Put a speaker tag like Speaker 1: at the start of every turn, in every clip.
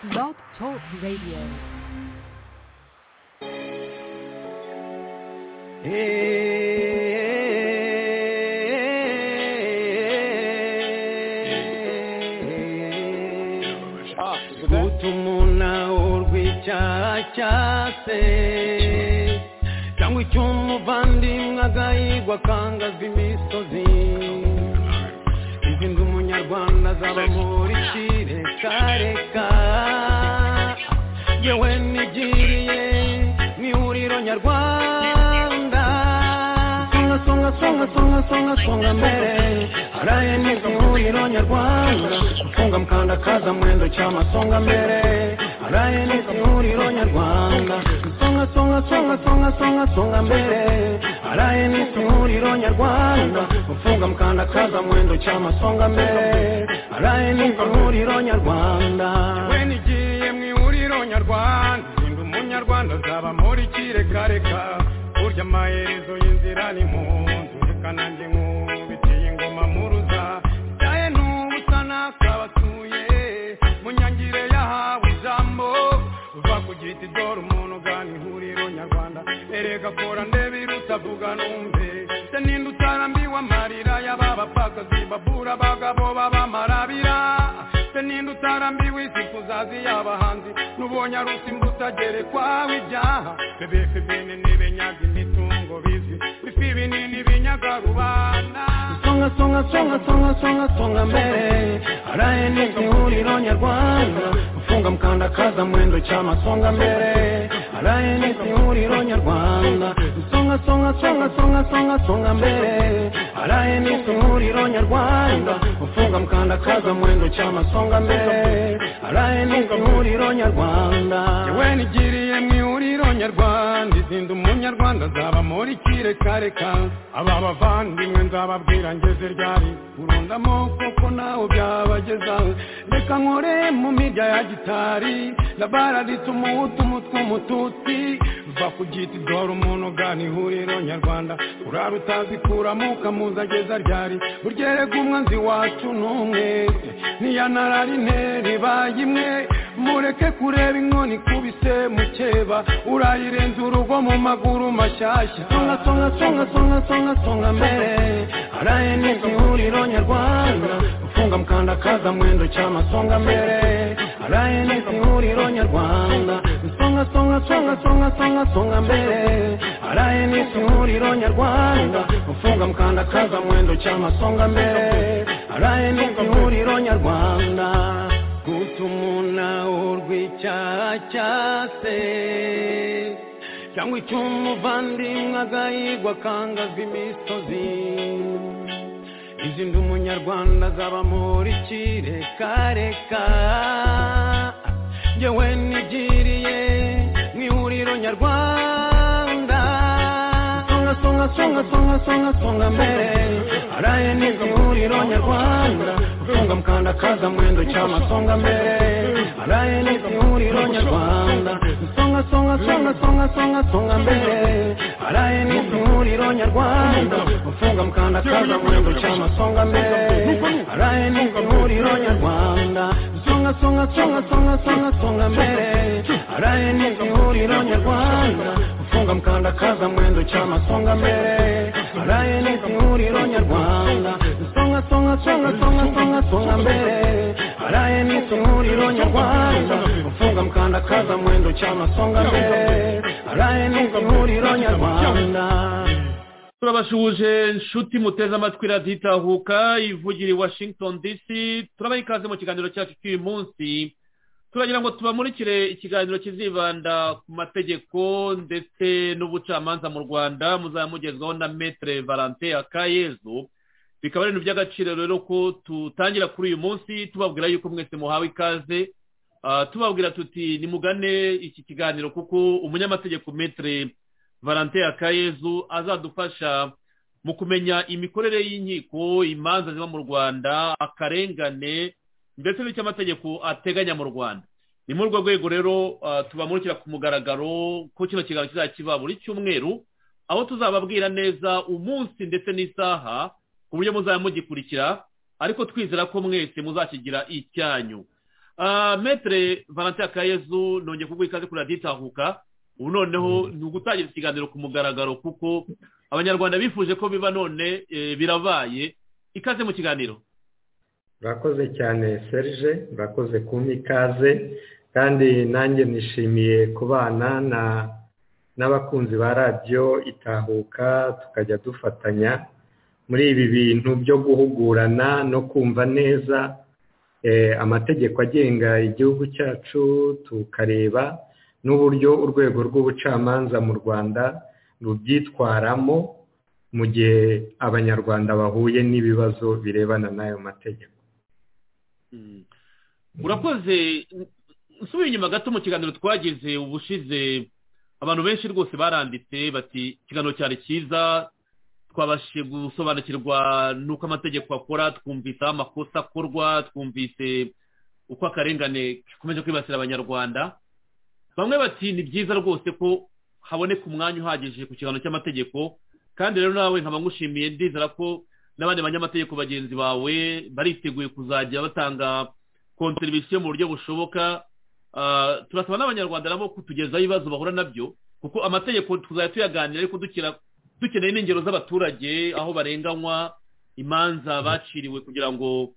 Speaker 1: Blog Talk Radio.
Speaker 2: gutuma urwicacyase cyangwa icyo umuvandimwe agahigwa akangazwa imisozi izi nzu umunyarwanda zaba muri kirekareka yewe nigiriye mu ihuriro nyarwanda songa songa songa songa songa songa mbere haraye neza ihuriro nyarwanda gufunga mukandakaza mwendo cyama songa mbere haraye neza ihuriro nyarwanda songa songa songa songa songa songa mbere haraye neza ihuriro nyarwanda gufunga mukandakaza mwendo cyama songa mbere haraye neza ihuriro nyarwanda yewe nigiye mu ihuriro nyarwanda ndi umunyarwanda azaba muri kirekareka burya amaherezo y'inzira ni mu nzu reka nanjye nkubitiye ingoma muruza byaye n'ubusa nakabatuye mu nyangire yahawe ijambo uva ku giti dore umuntu ugana ihuriro nyarwanda erega kora ndebe irutavuga numve se ninde utarambiwe amarira y'ababapfakazi babura abagabo b'abamarabira se ninde utarambiwe isi kuzazi y'abahanzi n'ubonye arusi mbusagerekwaho ibyaha bebeke bene n'ibenyaga imitungo bizwi bifi binini binyaga rubanda songa songa songa songa songa songa mbere haraye neza ihuriro nyarwanda gufunga mukandakaza mwendo cyama songa mbere haraye neza ihuriro nyarwanda songa songa songa songa songa songa mbere haraye neza ihuriro nyarwanda gufunga mukandakaza mwendo cyama songa mbere haraye neza ihuriro nyarwanda yewe nigiriye mu ihuriro nyarwanda izinda umunyarwanda azaba muri kirekareka aba bavandimwe nzababwira ngeze ryari urundamo kuko nawe byabageza reka nkore mu mirya ya gitari ndabaraditse umuhutu umutwe umututsi uva ku giti dore umuntu ugana ihuriro nyarwanda urara utazikuramo ukamuza ageza ryari burya erega umwanzi wacu ni umwe niyanarari intera ibaye imwe mureke kureba inkoni ikubise mukeba urayirenza urugo mu maguru mashyashya songa songa songa songa songa songa mbere haraye neza ihuriro nyarwanda gufunga mukandakaza mwendo cyama songa mbere haraye neza ihuriro nyarwanda songa songa songa songa songa songa mbere haraye neza ihuriro nyarwanda gufunga mukandakaza mwendo cyama songa mbere haraye neza ihuriro nyarwanda gutumuna urwicacyase cyangwa icyo umuvandimwe agahigwa akangazwa imisozi izi ndi umunyarwanda azaba muri kirekareka yewe nigiriye mu ihuriro nyarwanda songa songa songa songa songa songa mbere haraye neza ihuriro nyarwanda gufunga mukandakaza mwendo cyama songa mbere haraye neza ihuriro nyarwanda songa songa songa songa songa songa mbere haraye neza ihuriro nyarwanda gufunga mukandakaza mwendo cyama songa mbere haraye neza ihuriro nyarwanda songa songa songa songa songa songa mbere haraye neza ihuriro nyarwanda gufunga mukandakaza mwendo cyama songa mbere haraye neza ihuriro nyarwanda songa songa songa songa songa songa mbere haraye neza ihuriro nyarwanda gufunga mukandakaza mwendo cyama songa mbere haraye neza ihuriro nyarwanda
Speaker 3: turabashuhuje nshuti muteze amatwi radiyo itahuka ivugira i washington dc turabaha ikaze mu kiganiro cyacu cy'uyu munsi turagira ngo tubamurikire ikiganiro kizibanda ku mategeko ndetse n'ubucamanza mu rwanda muzamugezwaho na metere valante akayezu bikaba ari ibintu by'agaciro rero ko tutangira kuri uyu munsi tubabwira yuko mwese muhawe ikaze Ah, tubabwira tuti nimugane iki kiganiro kuko umunyamategeko metere valante akayezu azadufasha mu kumenya imikorere y'inkiko imanza ziba mu rwanda akarengane ndetse n'icyo amategeko ateganya mu rwanda ni muri urwo rwego rero ah, tubamurikira ku mugaragaro ko kino kiganiro kizajya kiba buri cyumweru aho tuzababwira neza umunsi ndetse n'isaha ku buryo muzaba mugikurikira ariko twizera ko mwese muzakigira icyanyu Ah, metere valentin akayezu nongeye kuguha ikaze kuri radiyo itahuka ubu noneho ni ugutangira ikiganiro ku mugaragaro kuko abanyarwanda bifuje ko biba none eh, birabaye ikaze mu kiganiro
Speaker 4: urakoze cyane serge urakoze kumpa ikaze kandi nanjye nishimiye kubana na n'abakunzi ba radiyo itahuka tukajya dufatanya muri ibi bintu byo guhugurana no kumva neza eh, amategeko agenga igihugu cyacu tukareba n'uburyo urwego rw'ubucamanza mu rwanda rubyitwaramo mu gihe abanyarwanda bahuye n'ibibazo birebana n'ayo mategeko
Speaker 3: Mm. urakoze nsubiye inyuma gato mu kiganiro twagize ubushize abantu benshi rwose baranditse bati ikiganiro cyari cyiza twabashije gusobanukirwa n'uko amategeko akora twumvise aho amakosa akorwa twumvise uko akarengane gakomeje kwibasira abanyarwanda bamwe bati ni byiza rwose ko haboneka umwanya uhagije ku kiganiro cy'amategeko kandi rero nawe nkaba ngushimiye ndizera ko n'abandi banyamategeko bagenzi bawe bariteguye kuzajya batanga konserivisiyo mu buryo bushoboka Ah, turasaba n'abanyarwanda nabo kutugezaho ibibazo bahura nabyo kuko amategeko tuzajya tuyaganira ariko dukira- dukeneye n'ingero z'abaturage aho barenganywa imanza baciriwe kugira ngo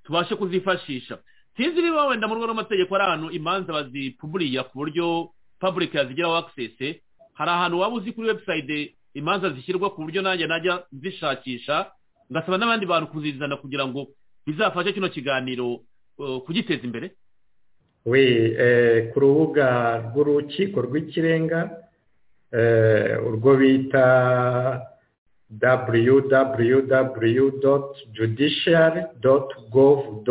Speaker 3: tubashe kuzifashisha sinzi niba wenda mu rwego rw'amategeko hari ahantu imanza bazipuburiya ku buryo public yazigiraho access hari ahantu waba uzi kuri website imanza zishyirwa ku buryo nanjye najya zishakisha ngasaba n'abandi bantu kuzizana kugira ngo bizafashe kino kiganiro eh, kugiteza imbere
Speaker 4: we eh, ku rubuga rw'urukiko rw'ikirenga eh, urwo bita www judiciary gov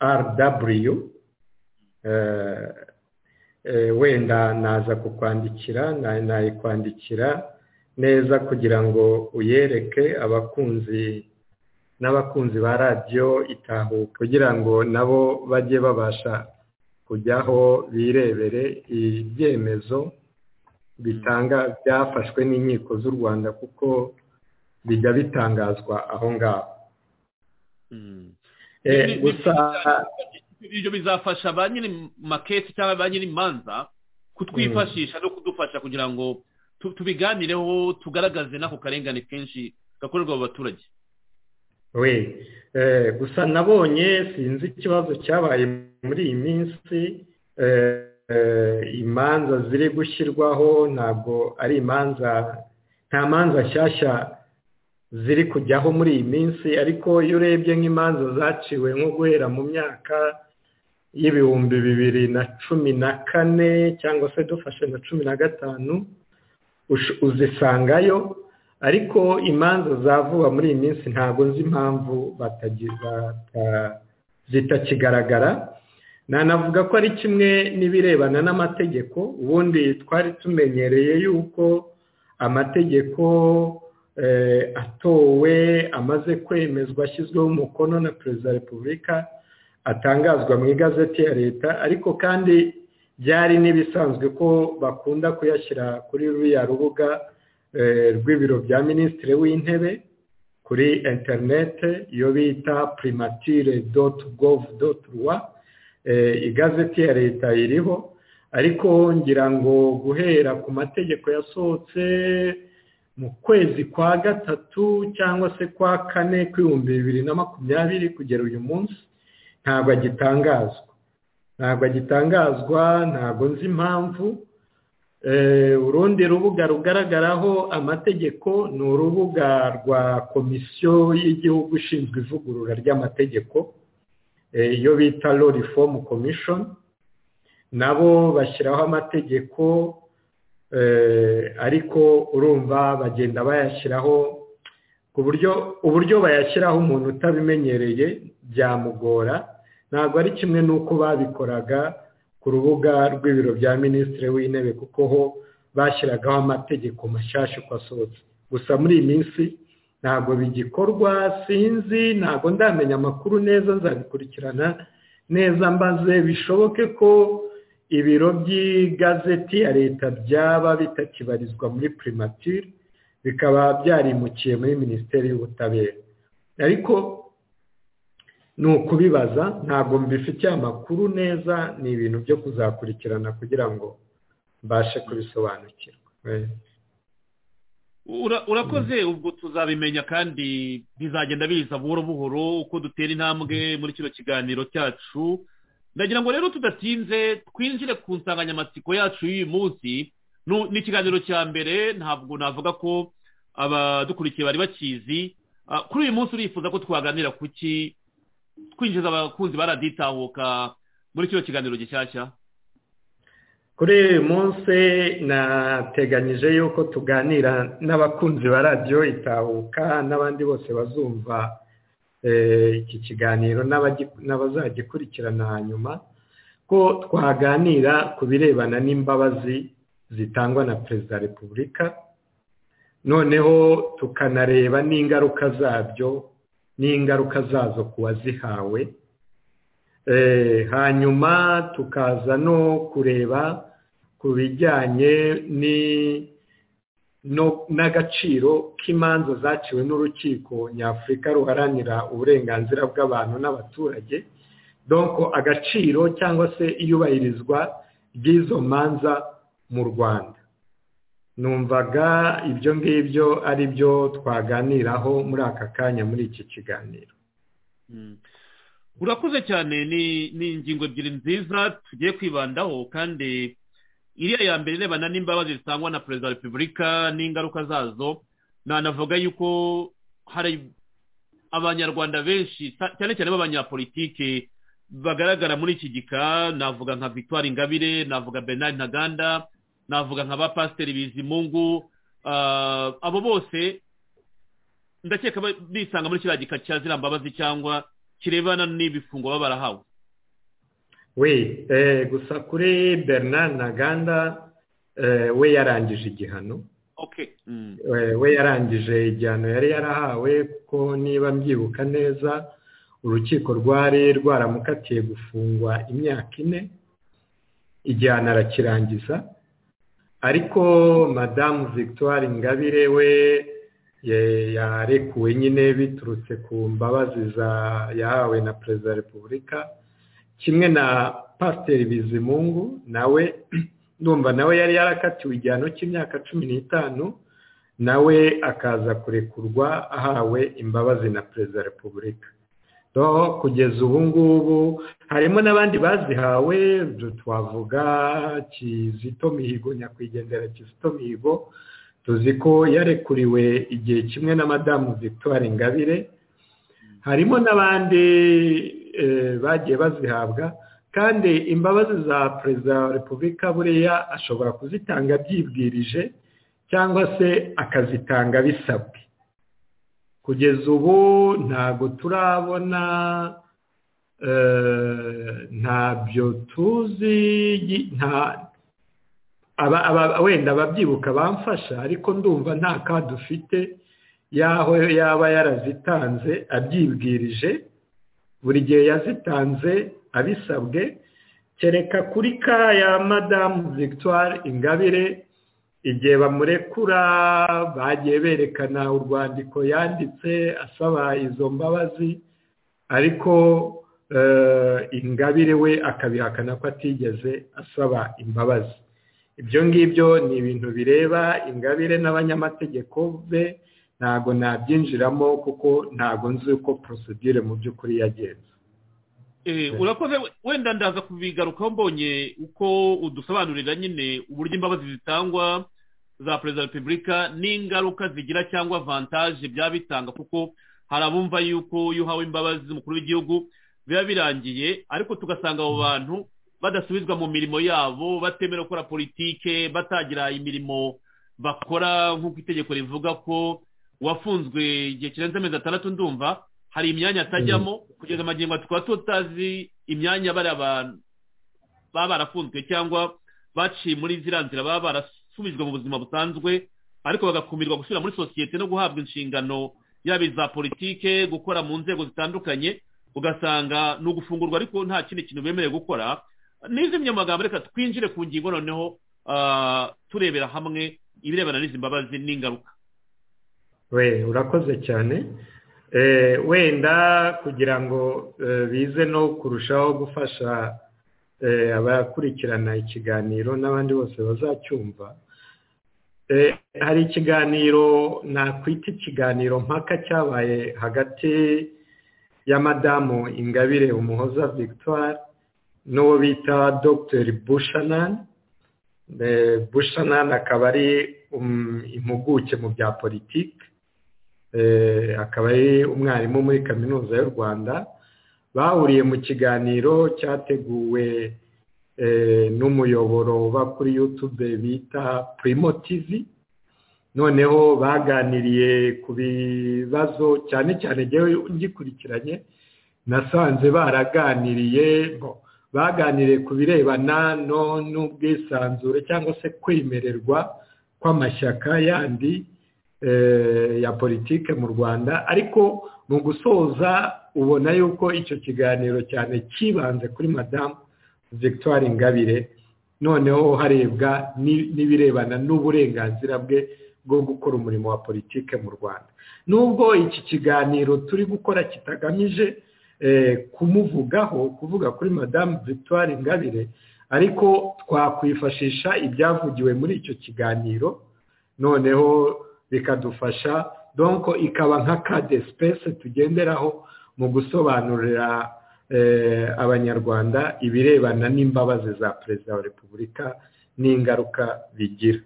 Speaker 4: rw eh, eh, wenda naza kukwandikira na- nayikwandikira neza kugira ngo uyereke abakunzi n'abakunzi ba radiyo itahuka kugira ngo nabo bajye babasha kujyaho birebere ibyemezo bitanga byafashwe n'inkiko z'u rwanda kuko bijya bitangazwa aho ngaho
Speaker 3: Mm.
Speaker 4: Eh,
Speaker 3: Ni- ni-
Speaker 4: gusa
Speaker 3: ibyo bizafasha ba nyiri maketi cyangwa ba nyiri imanza kutwifashisha no kudufasha kugira ngo tu- tubiganireho tugaragaze n'ako karengane kenshi gakorerwa mu baturage
Speaker 4: we eh, gusa nabonye sinzi ikibazo cyabaye muri iyi minsi eh, eh, imanza ziri gushyirwaho ntabwo ari imanza nta manza nshyashya ziri kujyaho muri iyi minsi ariko iyo urebye nk'imanza zaciwe nko guhera mu myaka y'ibihumbi bibiri na cumi na kane cyangwa se dufashe na cumi na gatanu ush- uzisangayo ariko imanza zavuga muri iyi minsi ntabwo nzi impamvu batagi- bata- zitakigaragara nanavuga ko ari kimwe n'ibirebana n'amategeko ubundi twari tumenyereye yuko amategeko eh, atowe amaze kwemezwa ashyizweho umukono na perezida wa repubulika atangazwa mu igazeti ya leta ariko kandi byari n'ibisanzwe ko bakunda kuyashyira kuri ruriya rubuga eh, rw'ibiro bya minisitiri w'intebe kuri interinete iyo bita primatire doti govu doti rwa igazeti ya leta iriho ariko ngira ngo guhera ku mategeko yasohotse mu kwezi kwa gatatu cyangwa se kwa kane kw'ibihumbi bibiri na makumyabiri kugera uyu munsi ntabwo agitangazwa ntabwo agitangazwa ntabwo nzi impamvu Eh, urundi rubuga rugaragaraho amategeko ni urubuga rwa komisiyo y'igihugu ishinzwe ivugurura ry'amategeko eh, iyo bita law reform commission nabo bashyiraho amategeko eh, ariko urumva bagenda bayashyiraho ku buryo uburyo bayashyiraho umuntu utabimenyereye byamugora ntabwo ari kimwe n'uko babikoraga ku rubuga rw'ibiro bya minisitiri w'intebe kuko ho bashyiragaho amategeko mashyashya uko asohotse gusa muri iyi minsi ntabwo bigikorwa sinzi ntabwo ndamenya amakuru neza nzabikurikirana neza mbaze bishoboke ko ibiro by'igazeti ya leta byaba bitakibarizwa muri primature bikaba byarimukiye muri minisiteri y'ubutabera ariko ni ukubibaza ntabwo mbifitiye amakuru neza ni ibintu byo kuzakurikirana kugira ngo mbashe kubisobanukirwa
Speaker 3: Ura- urakoze ubwo tuzabimenya kandi bizagenda biza buhoro buhoro uko dutera intambwe muri kino kiganiro cyacu ndagira ngo rero tudatinze twinjire ku nsanganyamatsiko yacu y'uyu munsi Nu- ni ikiganiro cya mbere ntabwo navuga ko abadukurikiye bari bakizi Ah, kuri uyu munsi urifuza ko twaganira ku ki twinjiza abakunzi baraditahuka muri kino kiganiro gishyashya
Speaker 4: kuri uyu munsi nateganyije yuko tuganira n'abakunzi ba radiyo itahuka n'abandi bose bazumva eh, iki kiganiro n'abagi- n'abazagikurikirana hanyuma ko twaganira ku birebana n'imbabazi zitangwa na perezida wa repubulika noneho tukanareba n'ingaruka zabyo n'ingaruka zazo ku wazihawe Eh, hanyuma tukaza no kureba ku bijyanye ni- no- n'agaciro k'imanza zaciwe n'urukiko nyafurika ruharanira uburenganzira bw'abantu n'abaturage donko agaciro cyangwa se iyubahirizwa ry'izo manza mu rwanda numvaga ibyo ngibyo ari byo twaganiraho muri aka kanya muri iki kiganiro
Speaker 3: Mm. urakoze cyane ni ni ingingo ebyiri nziza tugiye kwibandaho kandi iriya ya mbere irebana n'imbabazi zitangwa na perezida wa repubulika n'ingaruka zazo nanavuga yuko hari abanyarwanda benshi sa- cyane cyane b'abanyapolitike bagaragara muri iki gika navuga nka victoire ingabire navuga bernard ntaganda navuga nka ba pasiteri bizimungu ah, abo bose ndakeka ba- bisanga muri kiriya gika cya ziriya mbabazi cyangwa kirebana n'ibifungo baba barahawe
Speaker 4: we eh, gusa kuri bernard ntaganda eh, we yarangije igihano
Speaker 3: okay mm.
Speaker 4: Eh, we yarangije igihano yari yarahawe kuko niba mbyibuka neza urukiko rwari rwaramukatiye gufungwa imyaka ine igihano arakirangiza ariko madamu victoire ingabire we ye- yarekuwe nyine biturutse ku mbabazi za- yahawe na perezida wa repubulika kimwe na pasiteri bizimungu nawe ndumva nawe yari yarakatiwe igihano cy'imyaka cumi n'itanu nawe akaza kurekurwa ahawe imbabazi na perezida wa repubulika no kugeza ubu ngubu harimo n'abandi bazihawe twavuga kizito mihigo nyakwigendera kizito mihigo tuzi ko yarekuriwe igihe kimwe na madamu victoire ingabire harimo n'abandi eh, bagiye bazihabwa kandi imbabazi za perezida wa repubulika buriya ashobora kuzitanga abyibwirije cyangwa se akazitanga bisabwe kugeza ubu ntabwo turabona eh, ntabyo tuzi yi- nta- aba- aba- wenda ababyibuka bamfasha ariko ndumva nta kaho dufite yaho yaba yarazitanze abyibwirije buri gihe yazitanze abisabwe kereka kuri ka ya madamu victoire ingabire igihe bamurekura bagiye berekana urwandiko yanditse asaba izo mbabazi ariko eh, ingabire we akabihakana ko atigeze asaba imbabazi ibyo ngibyo ni ibintu bireba ingabire n'abanyamategeko be ntabwo nabyinjiramo kuko ntabwo nzi uko porosidire mu by'ukuri yagenze
Speaker 3: eh, urakoze we- wenda ndaza kubigarukaho mbonye uko udusobanurira nyine uburyo imbabazi zitangwa za perezida wa repubulika n'ingaruka zigira cyangwa avantaje byaba bitanga kuko hari abumva yuko iyo uhawe imbabazi z'umukuru w'igihugu biba birangiye ariko tugasanga abo bantu badasubizwa mu mirimo yabo batemera gukora politike batagira imirimo bakora nk'uko itegeko rivuga ko uwafunzwe igihe kirenze amezi atandatu ndumva hari imyanya atajyamo kugeza amagingo aya tukaba tutazi imyanya bariya bantu baba barafunzwe cyangwa baciye muri ziriya nzira baba barasubijwe mu buzima busanzwe ariko bagakumirwa gusubira muri sosiyete no guhabwa inshingano yaba iza politike gukora mu nzego zitandukanye ugasanga ni ugufungurwa ariko nta kindi kintu bemerewe gukora n'izimye amagambo reka twinjire ku ngingo noneho ah, turebera hamwe ibirebana n'izi mbabazi n'ingaruka
Speaker 4: we urakoze cyane wenda kugira ngo bize no kurushaho gufasha abakurikirana ikiganiro n'abandi bose bazacyumva hari ikiganiro nakwita ikiganiro mpaka cyabaye hagati ya madamu ingabire umuhoza victoire n'uwo bita dogiteri bushanani bushanani akaba ari impuguke mu bya politiki akaba ari umwarimu muri kaminuza y'u rwanda bahuriye mu kiganiro cyateguwe n'umuyoboro uba kuri yutube bita purimo tivi noneho baganiriye ku bibazo cyane cyane ngewe ngikurikiranye nasanze baraganiriye baganiriye ku birebana n'ubwisanzure cyangwa se kwemererwa kw'amashyaka yandi ya politiki mu rwanda ariko mu gusoza ubona yuko icyo kiganiro cyane cyibanze kuri madamu victoire ingabire noneho harebwa n'ibirebana n'uburenganzira bwe bwo gukora umurimo wa politiki mu rwanda nubwo iki kiganiro turi gukora kitagamije kumuvugaho kuvuga kuri madamu victoire ingabire ariko twakwifashisha ibyavugiwe muri icyo kiganiro noneho bikadufasha donko ikaba nka kade sipesi tugenderaho mu gusobanurira abanyarwanda ibirebana n'imbabazi za perezida wa repubulika n'ingaruka bigira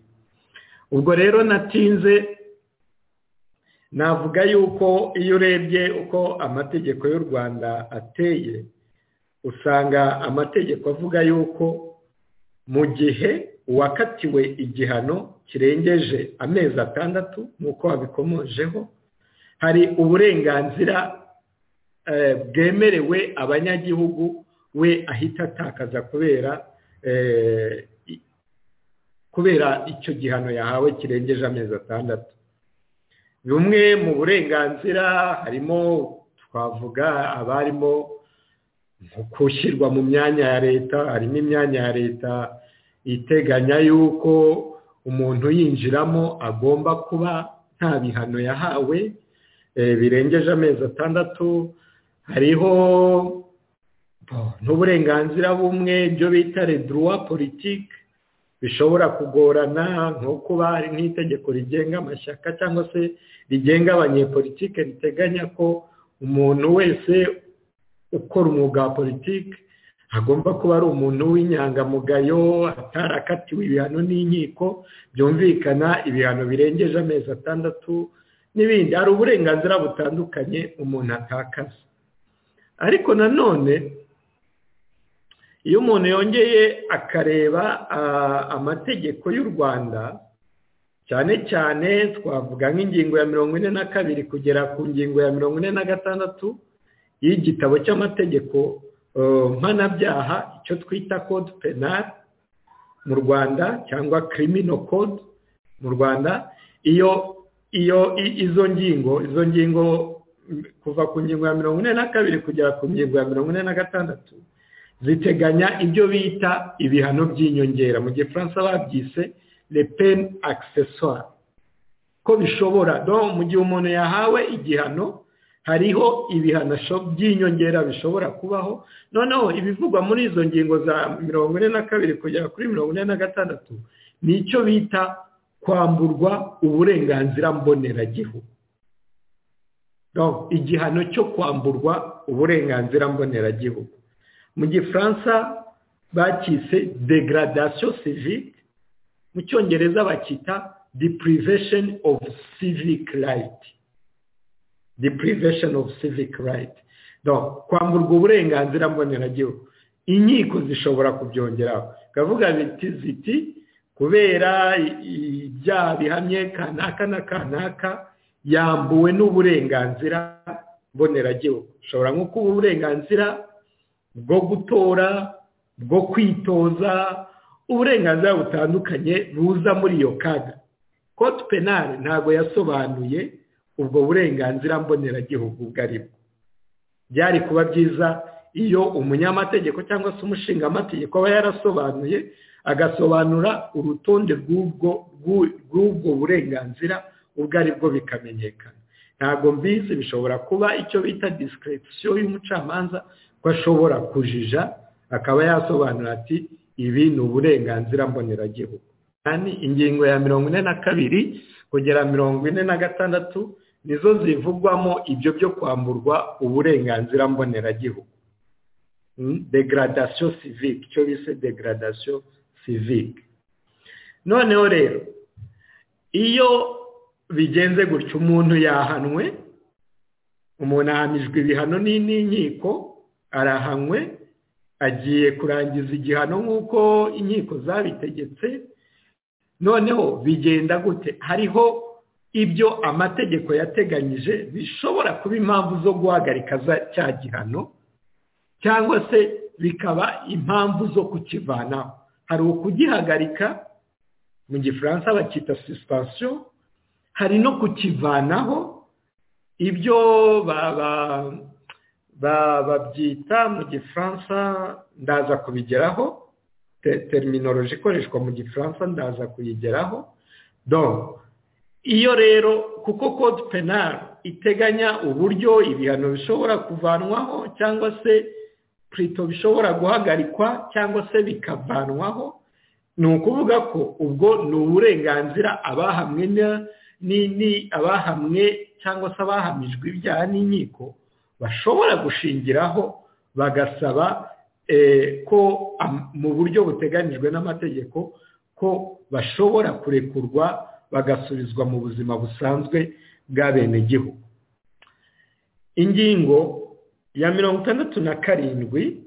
Speaker 4: ubwo rero natinze navuga yuko iyo urebye uko amategeko y'u rwanda ateye usanga amategeko avuga yuko mu gihe uwakatiwe igihano kirengeje amezi atandatu nk'uko wabikomojeho hari uburenganzira bwemerewe abanyagihugu we ahita atakaza kubera kubera icyo gihano yahawe kirengeje amezi atandatu bumwe mu burenganzira harimo twavuga abarimo gushyirwa mu myanya ya leta harimo imyanya ya leta iteganya yuko umuntu yinjiramo agomba kuba nta bihano yahawe birengeje amezi atandatu hariho n'uburenganzira bumwe ibyo bita reduruwa politiki bishobora kugorana nko kuba hari nk'itegeko rigenga amashyaka cyangwa se rigenga abanyepolitike riteganya ko umuntu wese ukora umwuga wa politiki agomba kuba ari umuntu w'inyangamugayo atarakatiwe ibihano n'inkiko byumvikana ibihano birengeje amezi atandatu n'ibindi hari uburenganzira butandukanye umuntu atakaza ariko nanone iyo umuntu yongeye akareba amategeko y'u rwanda cyane cyane twavuga nk'ingingo ya mirongo ine na kabiri kugera ku ngingo ya mirongo ine na gatandatu y'igitabo cy'amategeko mpanabyaha icyo twita code penal mu rwanda cyangwa kirimino code mu rwanda iyo iyo izo ngingo izo ngingo kuva ku ngingo ya mirongo ine na kabiri kugera ku ngingo ya mirongo ine na gatandatu ziteganya ibyo bita ibihano by'inyongera mu gihe furansa babyise le pen accessoire ko bishobora mu gihe umuntu yahawe igihano hariho ibihano by'inyongera bishobora kubaho noneho ibivugwa muri izo ngingo za mirongo ine na kabiri kugera kuri mirongo ine na gatandatu ni icyo bita kwamburwa uburenganzira mboneragihugu igihano cyo kwamburwa uburenganzira mboneragihugu mu gifaransa bakise degradation civique mu cyongereza bakita deprivation of civic right deprivation of civic right kwamburwa uburenganzira mboneragihugu inkiko zishobora kubyongeraho bikavuga biti ziti kubera ibyaha bihamye kanaka na kanaka yambuwe n'uburenganzira mboneragihugu ushobora nko kuba uburenganzira bwo gutora bwo kwitoza uburenganzira butandukanye buza muri iyo kaga kote penali ntabwo yasobanuye ubwo burenganzira mboneragihugu ubwo ari bwo byari kuba byiza iyo umunyamategeko cyangwa se umushingaamategeko aba yarasobanuye agasobanura urutonde rw'ubwo burenganzira ubwo ari bwo bikamenyekana ntabwo mbizi bishobora kuba icyo bita disikirigisiyo y'umucamanza ko ashobora kujija akaba yasobanura ati ibi ni uburenganzira mboneragihugu kandi ingingo ya mirongo ine na kabiri kugera mirongo ine na gatandatu nizo zivugwamo ibyo byo kwamburwa uburenganzira mboneragihugu degradasiyo sivike icyo bise degradasiyo sivike noneho rero iyo bigenze gutya umuntu yahanwe umuntu ahamijwe ibihano n'inkiko arahanwe agiye kurangiza igihano nk'uko inkiko zabitegetse noneho bigenda gute hariho ibyo amategeko yateganyije bishobora kuba impamvu zo guhagarika cya gihano cyangwa se bikaba impamvu zo kukivanaho hari ukugihagarika mu gifaransa bakita sisitasiyo hari no kukivanaho ibyo babyita mu gifaransa ndaza kubigeraho teriminoroji ikoreshwa mu gifaransa ndaza kuyigeraho do iyo rero kuko kode penari iteganya uburyo ibihano bishobora kuvanwaho cyangwa se purito bishobora guhagarikwa cyangwa se bikavanwaho ni ukuvuga ko ubwo ni uburenganzira abahamwe abahamwe cyangwa se abahamijwe ibyaha n'inkiko bashobora gushingiraho bagasaba ko mu buryo buteganyijwe n'amategeko ko bashobora kurekurwa bagasubizwa mu buzima busanzwe bw'abenegihugu ingingo ya mirongo itandatu na karindwi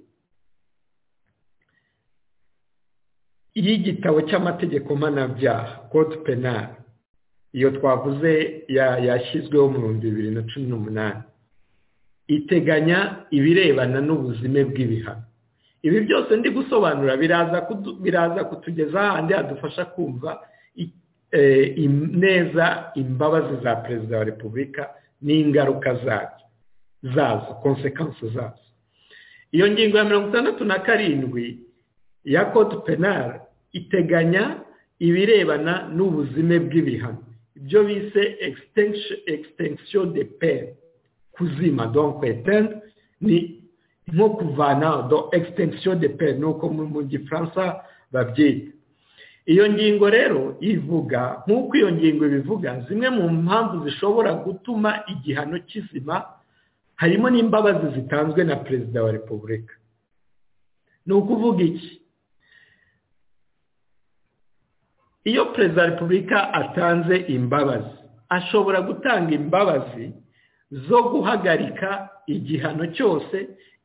Speaker 4: y'igitabo cy'amategeko mpanabyaha kode penari iyo twavuze yashyizweho mu bihumbi bibiri na cumi n'umunani iteganya ibirebana n'ubuzime bw'ibihano ibi byose ndi gusobanura biraza kutugeza ahandi hadufasha kumva neza imbabazi za perezida wa repubulika n'ingaruka zabyo zazo konsekansi zazo iyo ngingo ya mirongo itandatu na karindwi ya kode penari iteganya ibirebana n'ubuzime bw'ibihano ibyo bise ekisitensiyo de peri kuzima donke etende ni nko kuvanaho do ekisitensiyo de peri ni uko mu gifaransa babyita iyo ngingo rero ivuga nk'uko iyo ngingo ibivuga zimwe mu mpamvu zishobora gutuma igihano kizima harimo n'imbabazi zitanzwe na perezida wa repubulika ni ukuvuga iki iyo perezida wa repubulika atanze imbabazi ashobora gutanga imbabazi zo guhagarika igihano cyose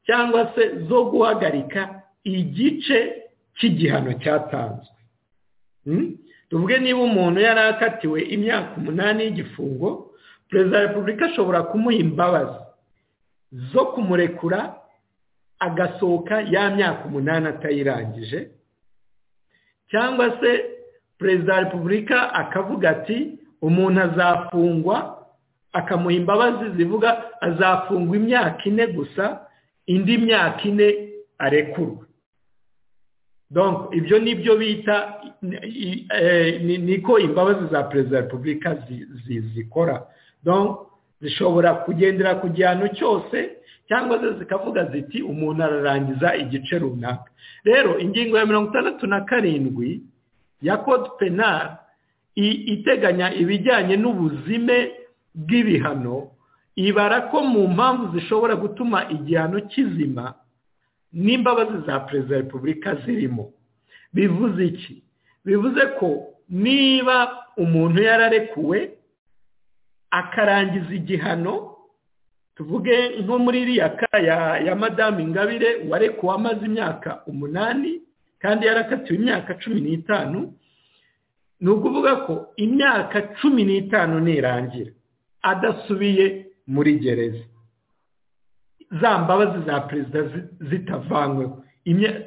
Speaker 4: cyangwa se zo guhagarika igice cy'igihano cyatanzwe tuvuge niba umuntu yari akatiwe imyaka umunani y'igifungo perezida wa repubulika ashobora kumuha imbabazi zo kumurekura agasohoka ya myaka umunani atayirangije cyangwa se perezida wa repubulika akavuga ati umuntu azafungwa akamuha imbabazi zivuga azafungwa imyaka ine gusa indi myaka ine arekurwa ibyo ni byo bita niko imbabazi za perezida wa repubulika zikora zishobora kugendera ku gihano cyose cyangwa se zikavuga ziti umuntu ararangiza igice runaka rero ingingo ya mirongo itandatu na karindwi ya kode penari iteganya ibijyanye n'ubuzime bw'ibihano ibara ko mu mpamvu zishobora gutuma igihano kizima n'imbabazi za perezida wa repubulika zirimo bivuze iki bivuze ko niba umuntu yararekuwe akarangiza igihano tuvuge nko muri iriya kaya ya madamu ingabire warekuwe amaze imyaka umunani kandi yarakatiwe imyaka cumi n'itanu ni ukuvuga ko imyaka cumi n'itanu nirangira adasubiye muri gereza za mbabazi za perezida zitavanyweho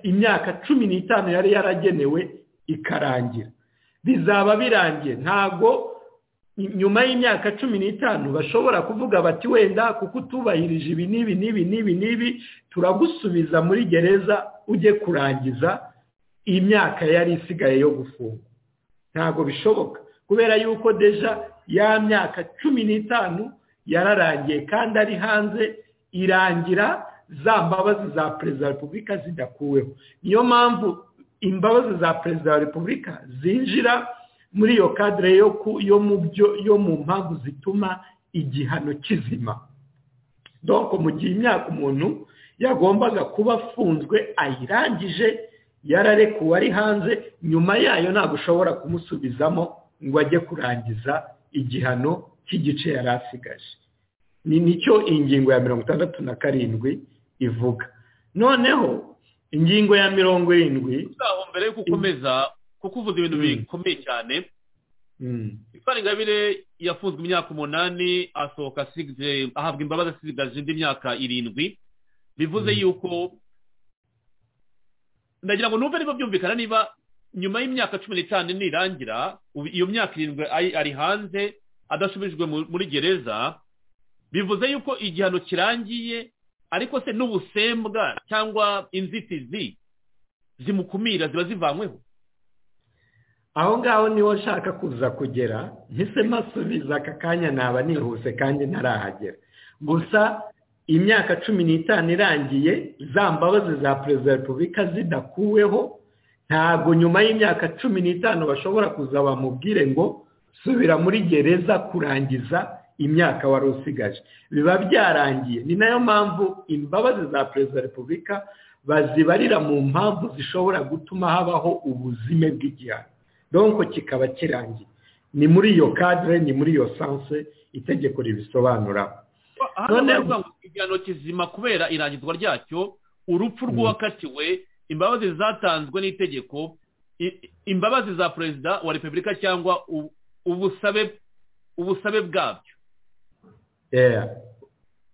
Speaker 4: imyaka cumi n'itanu yari yaragenewe ikarangira bizaba birangiye ntabwo nyuma y'imyaka cumi n'itanu bashobora kuvuga bati wenda kuko utubahirije ibi n'ibi n'ibi n'ibi n'ibi turagusubiza muri gereza ujye kurangiza imyaka yari isigaye yo gufunga ntabwo bishoboka kubera yuko deja ya myaka cumi n'itanu yararangiye kandi ari hanze irangira za mbabazi za perezida wa repubulika zidakuweho niyo mpamvu imbabazi za perezida wa repubulika zinjira muri iyo kadire yo mu mpamvu zituma igihano kizima doko mu gihe imyaka umuntu yagombaga kuba afunzwe ayirangije yararekuwe ari hanze nyuma yayo ntabwo ushobora kumusubizamo ngo ajye kurangiza igihano cy'igice yari asigaje ni nicyo ingingo ya mirongo itandatu na karindwi ivuga noneho ingingo ya mirongo irindwi
Speaker 3: mbere yuko ukomeza kuko uvuze ibintu bikomeye cyane ifari ingabire yafunzwe imyaka umunani asohoka ahabwa imbabazi asigaje indi myaka irindwi bivuze yuko ndagira ngo numve niba byumvikana niba nyuma y'imyaka cumi n'itanu nirangira iyo myaka irindwi ari hanze adasubijwe muri gereza bivuze yuko igihano kirangiye ariko se n'ubusembwa cyangwa inzitizi zimukumira ziba zivanyweho
Speaker 4: aho ngaho niho nshaka kuza kugera mpisemo asubiza aka kanya naba nihuse kandi ntarahagera gusa imyaka cumi n'itanu irangiye za mbabazi za perezida wa repubulika zidakuweho ntabwo nyuma y'imyaka cumi n'itanu bashobora kuza bamubwire ngo subira muri gereza kurangiza imyaka wari usigaje biba byarangiye ni nayo mpamvu imbabazi za perezida wa repubulika bazibarira mu mpamvu zishobora gutuma habaho ubuzime bw'igihano donko kikaba kirangiye ni muri iyo kadire ni muri iyo sanse itegeko ribisobanura
Speaker 3: noneho igihano kizima kubera irangizwa ryacyo urupfu rw'uwakatiwe imbabazi zatanzwe n'itegeko imbabazi za perezida wa repubulika cyangwa ubusabe ubusabe bwabyo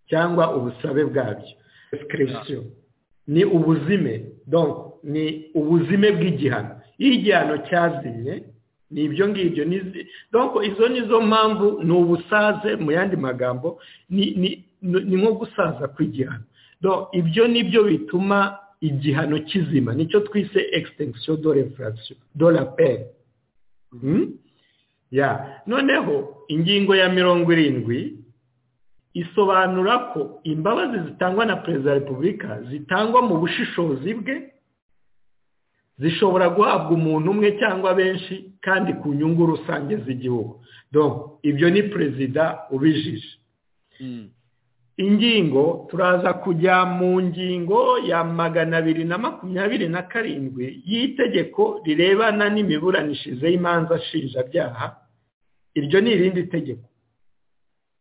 Speaker 4: cyangwa ubusabe bwabyo ni ubuzime ni ubuzime bw'igihano iyo igihano cyazimye ni ibyo ngibyo izo ni zo mpamvu ni ubusaze mu yandi magambo ni nko gusaza kw'igihano ibyo ni byo bituma igihano kizima nicyo twise ekisitengisiyo do refarasiyo do raperi noneho ingingo ya mirongo irindwi isobanura ko imbabazi zitangwa na perezida wa repubulika zitangwa mu bushishozi bwe zishobora guhabwa umuntu umwe cyangwa benshi kandi ku nyungu rusange z'igihugu ibyo ni perezida ubijije ingingo turaza kujya mu ngingo ya magana abiri na makumyabiri na karindwi y'itegeko rirebana n'imiburanishirize y'imanza nshinjabyaha iryo ni irindi tegeko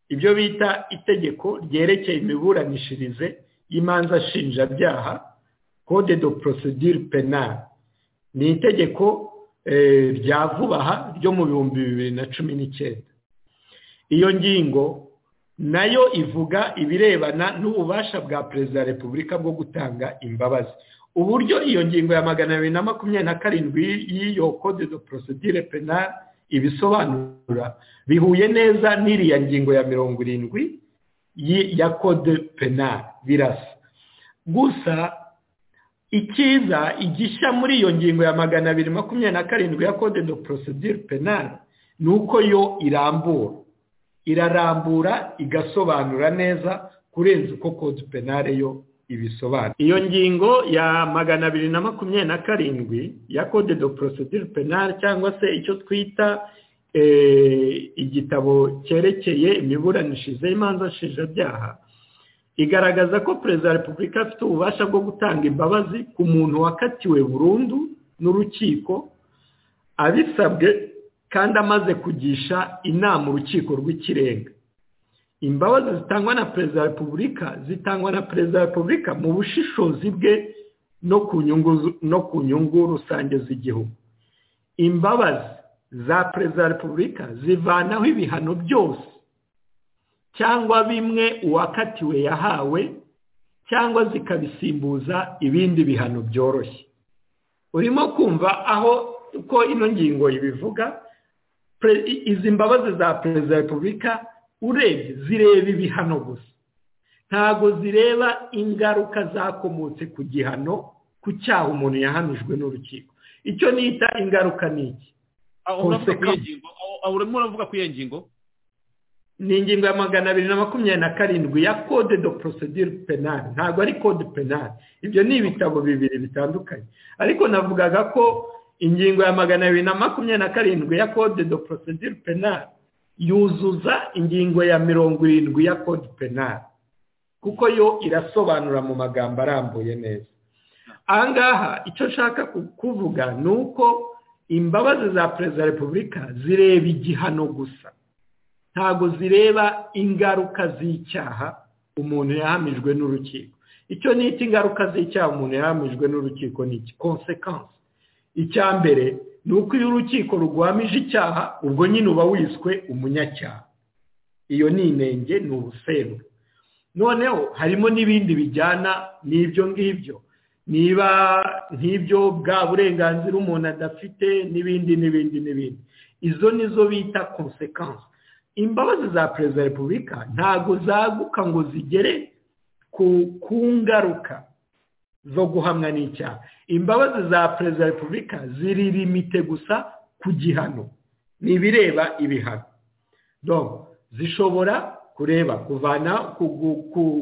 Speaker 4: ibyo bita itegeko ryerekeye imiburanishirize y'imanza nshinjabyaha code de procedure penale ni itegeko rya vuba aha ryo mu bihumbi bibiri na cumi n'icyenda iyo ngingo nayo ivuga ibirebana n'ububasha bwa perezida wa repubulika bwo gutanga imbabazi uburyo iyo ngingo ya magana abiri na makumyabiri na karindwi y'iyo code de procedure penale ibisobanura bihuye neza n'iriya ngingo ya mirongo irindwi ya code penale birasa gusa ikiza igishya muri iyo ngingo ya magana abiri makumyabiri na karindwi ya code de procedure penale ni uko yo irambura irarambura igasobanura neza kurenza uko code penale yo ibisobanura iyo ngingo ya magana abiri na makumyabiri na karindwi ya code de procedure penale cyangwa se icyo twita igitabo cyerekeye imiburanishirize y'imanza nshinjabyaha igaragaza ko perezida wa repubulika afite ububasha bwo gutanga imbabazi ku muntu wakatiwe burundu n'urukiko abisabwe kandi amaze kugisha inama urukiko rw'ikirenga imbabazi zitangwa na perezida wa repubulika zitangwa na perezida wa repubulika mu bushishozi bwe no ku nyungu rusange z'igihugu imbabazi za perezida wa repubulika zivanaho ibihano byose cyangwa bimwe uwakatiwe yahawe cyangwa zikabisimbuza ibindi bihano byoroshye urimo kumva aho uko ino ngingo ibivuga izi mbabazi za perezida wa repubulika urebye zireba ibihano gusa ntabwo zireba ingaruka zakomotse ku gihano ku cyaha umuntu yahanijwe n'urukiko icyo nita ingaruka ni iki
Speaker 3: aho urimo uravuga kuri iyo ngingo
Speaker 4: ni ingingo ya magana abiri na makumyabiri na karindwi ya code de procedure penal ntabwo ari code penal ibyo ni ibitabo bibiri bitandukanye ariko navugaga ko ingingo ya magana abiri na makumyabiri na karindwi ya code de procedure penal yuzuza ingingo ya mirongo irindwi ya code penal kuko yo irasobanura mu magambo arambuye neza aha ngaha icyo nshaka kuvuga ni uko imbabazi za perezida wa repubulika zireba igihano gusa ntabwo zireba ingaruka z'icyaha umuntu yahamijwe n'urukiko icyo ni ingaruka z'icyaha umuntu yahamijwe n'urukiko ni konsekansi icya mbere ni uko iyo urukiko ruguhamije icyaha ubwo nyine uba wiswe umunyacyaha iyo ni inenge ni ubuseru noneho harimo n'ibindi bijyana n'ibyo ngibyo niba nk'ibyo bwa burenganzira umuntu adafite n'ibindi n'ibindi n'ibindi izo nizo bita konsekansi imbabazi za perezida wa repubulika ntabwo zaguka ngo zigere ku ngaruka zo guhamwa n'icyaha imbabazi za perezida wa repubulika ziri limite gusa ku gihano ni ibireba ibihano zishobora kureba kuvana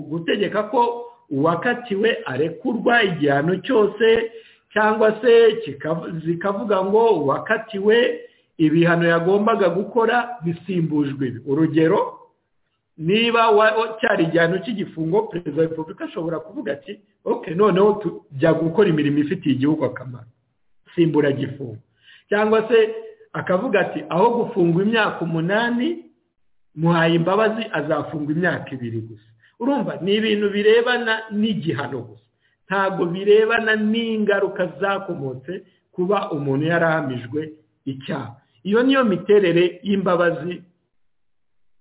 Speaker 4: gutegeka ko uwakatiwe arekurwa igihano cyose cyangwa se zikavuga ngo uwakatiwe ibihano yagombaga gukora bisimbujwe ibi urugero niba cyari igihano cy'igifungo perezida wa repubulika ashobora kuvuga ati oke noneho tujya gukora imirimo ifitiye igihugu akamaro simburagifungo cyangwa se akavuga ati aho gufungwa imyaka umunani muhaye imbabazi azafungwa imyaka ibiri gusa urumva ni ibintu birebana n'igihano gusa ntabwo birebana n'ingaruka zakomotse kuba umuntu yarahamijwe icyaha iyo niyo miterere y'imbabazi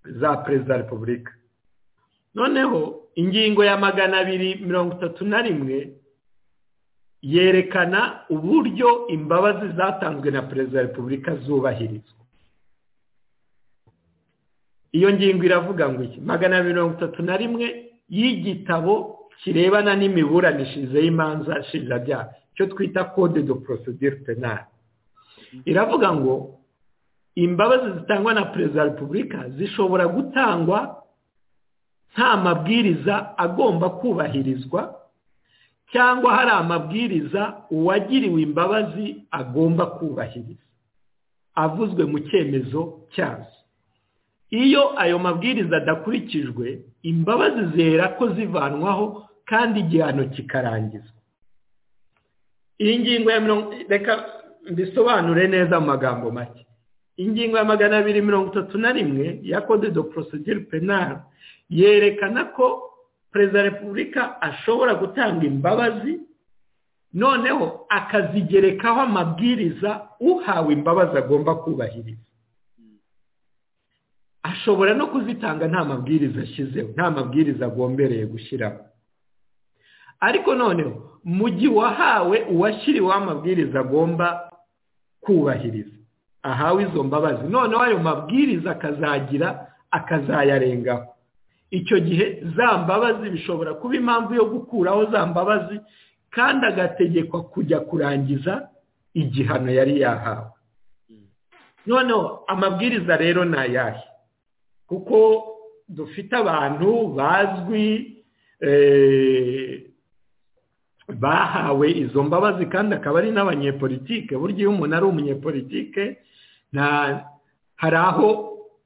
Speaker 4: za perezida wa repubulika noneho ingingo ya magana abiri mirongo itatu na rimwe yerekana uburyo imbabazi zatanzwe na perezida wa repubulika zubahirizwa iyo ngingo iravuga ngo iki magana mirongo itatu na rimwe y'igitabo kirebana n'imiburanishirize y'imanza nshinjabyaha icyo twita code de procedure penale iravuga ngo imbabazi zitangwa na perezida wa repubulika zishobora gutangwa nta mabwiriza agomba kubahirizwa cyangwa hari amabwiriza uwagiriwe imbabazi agomba kubahiriza avuzwe mu cyemezo cyazo iyo ayo mabwiriza adakurikijwe imbabazi zera ko zivanwaho kandi igihano kikarangizwa iyi ngingo ya mirongo reka bisobanure neza mu magambo make ingingo ya magana abiri mirongo itatu na rimwe ya code de procedure penal yerekana ko perezida wa repubulika ashobora gutanga imbabazi noneho akazigerekaho amabwiriza uhawe imbabazi agomba kubahiriza ashobora no kuzitanga nta mabwiriza ashyizeho nta mabwiriza agombereye gushyiraho ariko noneho mu gihe uwahawe uwashyiriweho amabwiriza agomba kubahiriza ahawe izo mbabazi noneho ayo mabwiriza akazagira akazayarengaho icyo gihe za mbabazi bishobora kuba impamvu yo gukuraho za mbabazi kandi agategekwa kujya kurangiza igihano yari yahawe noneho amabwiriza rero ni ayahe kuko dufite abantu bazwi bahawe izo mbabazi kandi akaba ari n'abanyepolitike burya iyo umuntu ari umunyepolitike hari aho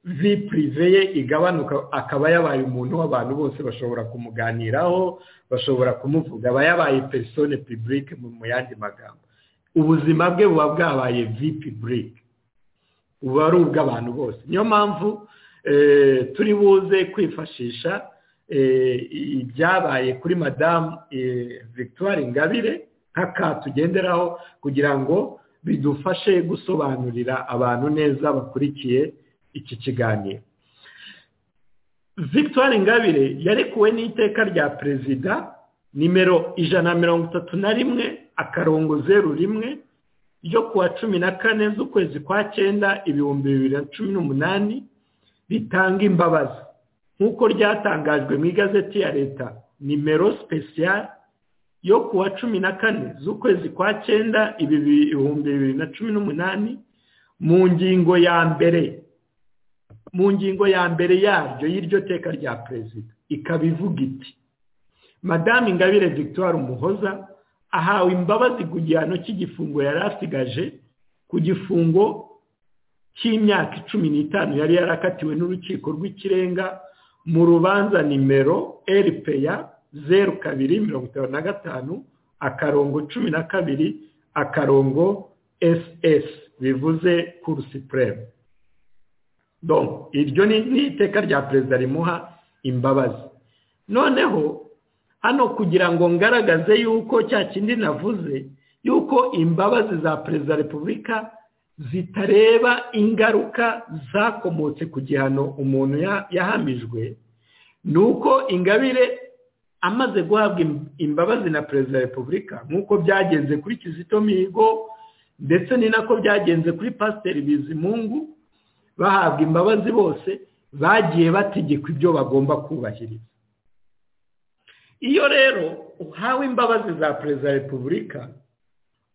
Speaker 4: vi purive ye igabanuka akaba yabaye umuntu w'abantu bose bashobora kumuganiraho bashobora kumuvuga aba yabaye perisone pibulike mu yandi magambo ubuzima bwe buba bwabaye vi pibulike buba ari ubw'abantu bose niyo mpamvu turi buze kwifashisha ibyabaye kuri madamu victoire ingabire nk'aka tugenderaho kugira ngo bidufashe gusobanurira abantu neza bakurikiye iki kiganiro victoire ingabire yarekuwe n'iteka rya perezida nimero ijana na mirongo itatu na rimwe akarongo zeru rimwe ryo kuwa cumi na kane z'ukwezi kwa cyenda ibihumbi bibiri na cumi n'umunani ritanga imbabazi nk'uko ryatangajwe mu igazeti ya leta nimero sipesiyari yo ku wa cumi na kane z'ukwezi kwa cyenda ibihumbi bibiri na cumi n'umunani mu ngingo ya mbere mu ngingo ya mbere yaryo y'iryo teka rya perezida ikaba ivuga iti madame ingabire victoire umuhoza ahawe imbabazi ku gihano cy'igifungo yari asigaje ku gifungo cy'imyaka cumi n'itanu yari yarakatiwe n'urukiko rw'ikirenga mu rubanza nimero eripeya zeru kabiri mirongo itanu na gatanu akarongo cumi na kabiri akarongo ss bivuze kurusi puremu iryo ni iteka rya perezida rimuha imbabazi noneho hano kugira ngo ngaragaze yuko cya kindi navuze yuko imbabazi za perezida repubulika zitareba ingaruka zakomotse ku gihano umuntu yahamijwe ni uko ingabire amaze guhabwa imbabazi na perezida wa repubulika nk'uko byagenze kuri kizito mihigo ndetse ni nako byagenze kuri pasiteri bizimungu bahabwa imbabazi bose bagiye bategekwa ibyo bagomba kubahiriza iyo rero uhawe imbabazi za perezida wa repubulika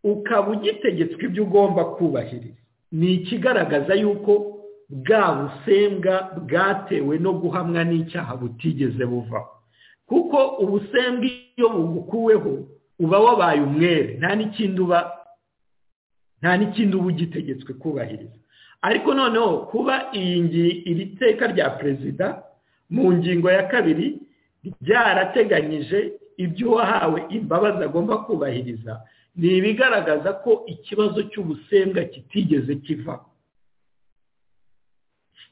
Speaker 4: ukaba ugitegetswe ibyo ugomba kubahiriza ni ikigaragaza yuko bwa busembwa bwatewe no guhamwa n'icyaha butigeze buvaho kuko ubusembwa iyo bugukuweho uba wabaye umwere nta n'ikindi uba nta n'ikindi uba ugitegetswe kubahiriza ariko noneho kuba iyi iri teka rya perezida mu ngingo ya kabiri ryarateganyije ibyo uwahawe imbabazi agomba kubahiriza ni ibigaragaza ko ikibazo cy'ubusembwa kitigeze kiva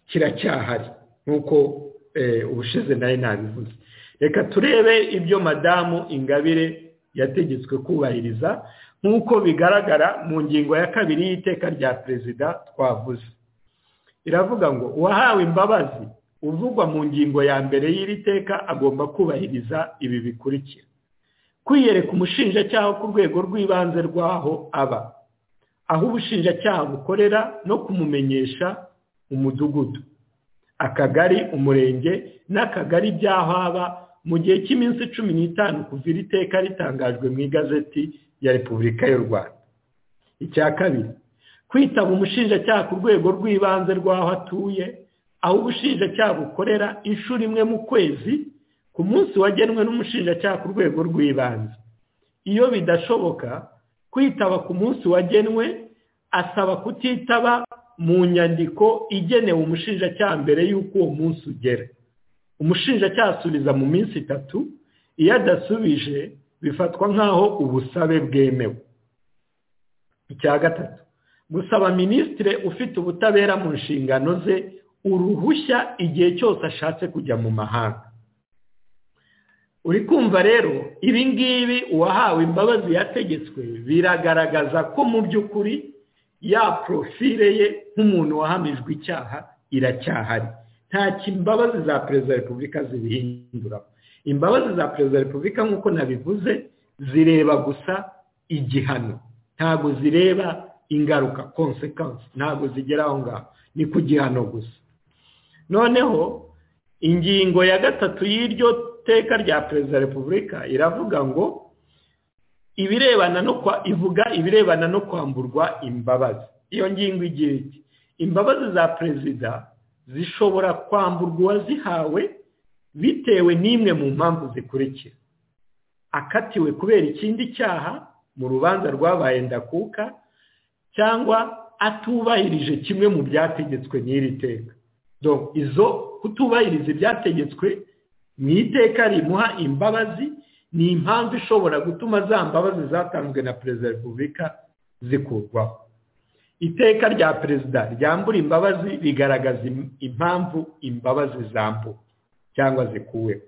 Speaker 4: kiracyahari nk'uko ubushize nawe nabivuze reka turebe ibyo madamu ingabire yategetswe kubahiriza nk'uko bigaragara mu ngingo ya kabiri y'iteka rya perezida twavuze iravuga ngo uwahawe imbabazi uvugwa mu ngingo ya mbere y'iri teka agomba kubahiriza ibi bikurikira kwiyereka umushinjacyaha ku rwego rw'ibanze rw'aho aba aho ubushinjacyaha bukorera no kumumenyesha umudugudu akagari umurenge n'akagari by'aho aba mu gihe cy'iminsi cumi n'itanu kuva iri teka ritangajwe mu igazeti ya repubulika y'u rwanda icya kabiri kwitaba umushinjacyaha ku rwego rw'ibanze rw'aho atuye aho ubushinjacyaha bukorera inshuro imwe mu kwezi ku munsi wagenwe n'umushinjacyaha ku rwego rw'ibanze iyo bidashoboka kwitaba ku munsi wagenwe asaba kutitaba mu nyandiko igenewe umushinjacyaha mbere y'uko uwo munsi ugera umushinjacyaha asubiza mu minsi itatu iyo adasubije bifatwa nk'aho ubusabe bwemewe icya gatatu gusaba minisitiri ufite ubutabera mu nshingano ze uruhushya igihe cyose ashatse kujya mu mahanga uri kumva rero ibi ngibi uwahawe imbabazi yategetswe biragaragaza ko mu by'ukuri ya porofile ye nk'umuntu wahamijwe icyaha iracyahari nta imbabazi za perezida wa repubulika zibihinduramo imbabazi za perezida wa repubulika nk'uko nabivuze zireba gusa igihano ntabwo zireba ingaruka konsekansi ntabwo zigera aho ngaho ni ku gihano gusa noneho ingingo ya gatatu y'iryo teka rya perezida wa repubulika iravuga ngo ibirebana no ivuga ibirebana no kwamburwa imbabazi iyo ngingo igira iti imbabazi za perezida zishobora kwamburwa uwazihawe bitewe n'imwe mu mpamvu zikurikira akatiwe kubera ikindi cyaha mu rubanza rwabaye ndakuka cyangwa atubahirije kimwe mu byategetswe n'iri teka izo kutubahiriza ibyategetswe mu iteka rimuha imbabazi ni impamvu ishobora gutuma za mbabazi zatanzwe na perezida wa repubulika zikurwaho iteka rya perezida ryambura imbabazi rigaragaza impamvu imbabazi zambura cyangwa zikuweho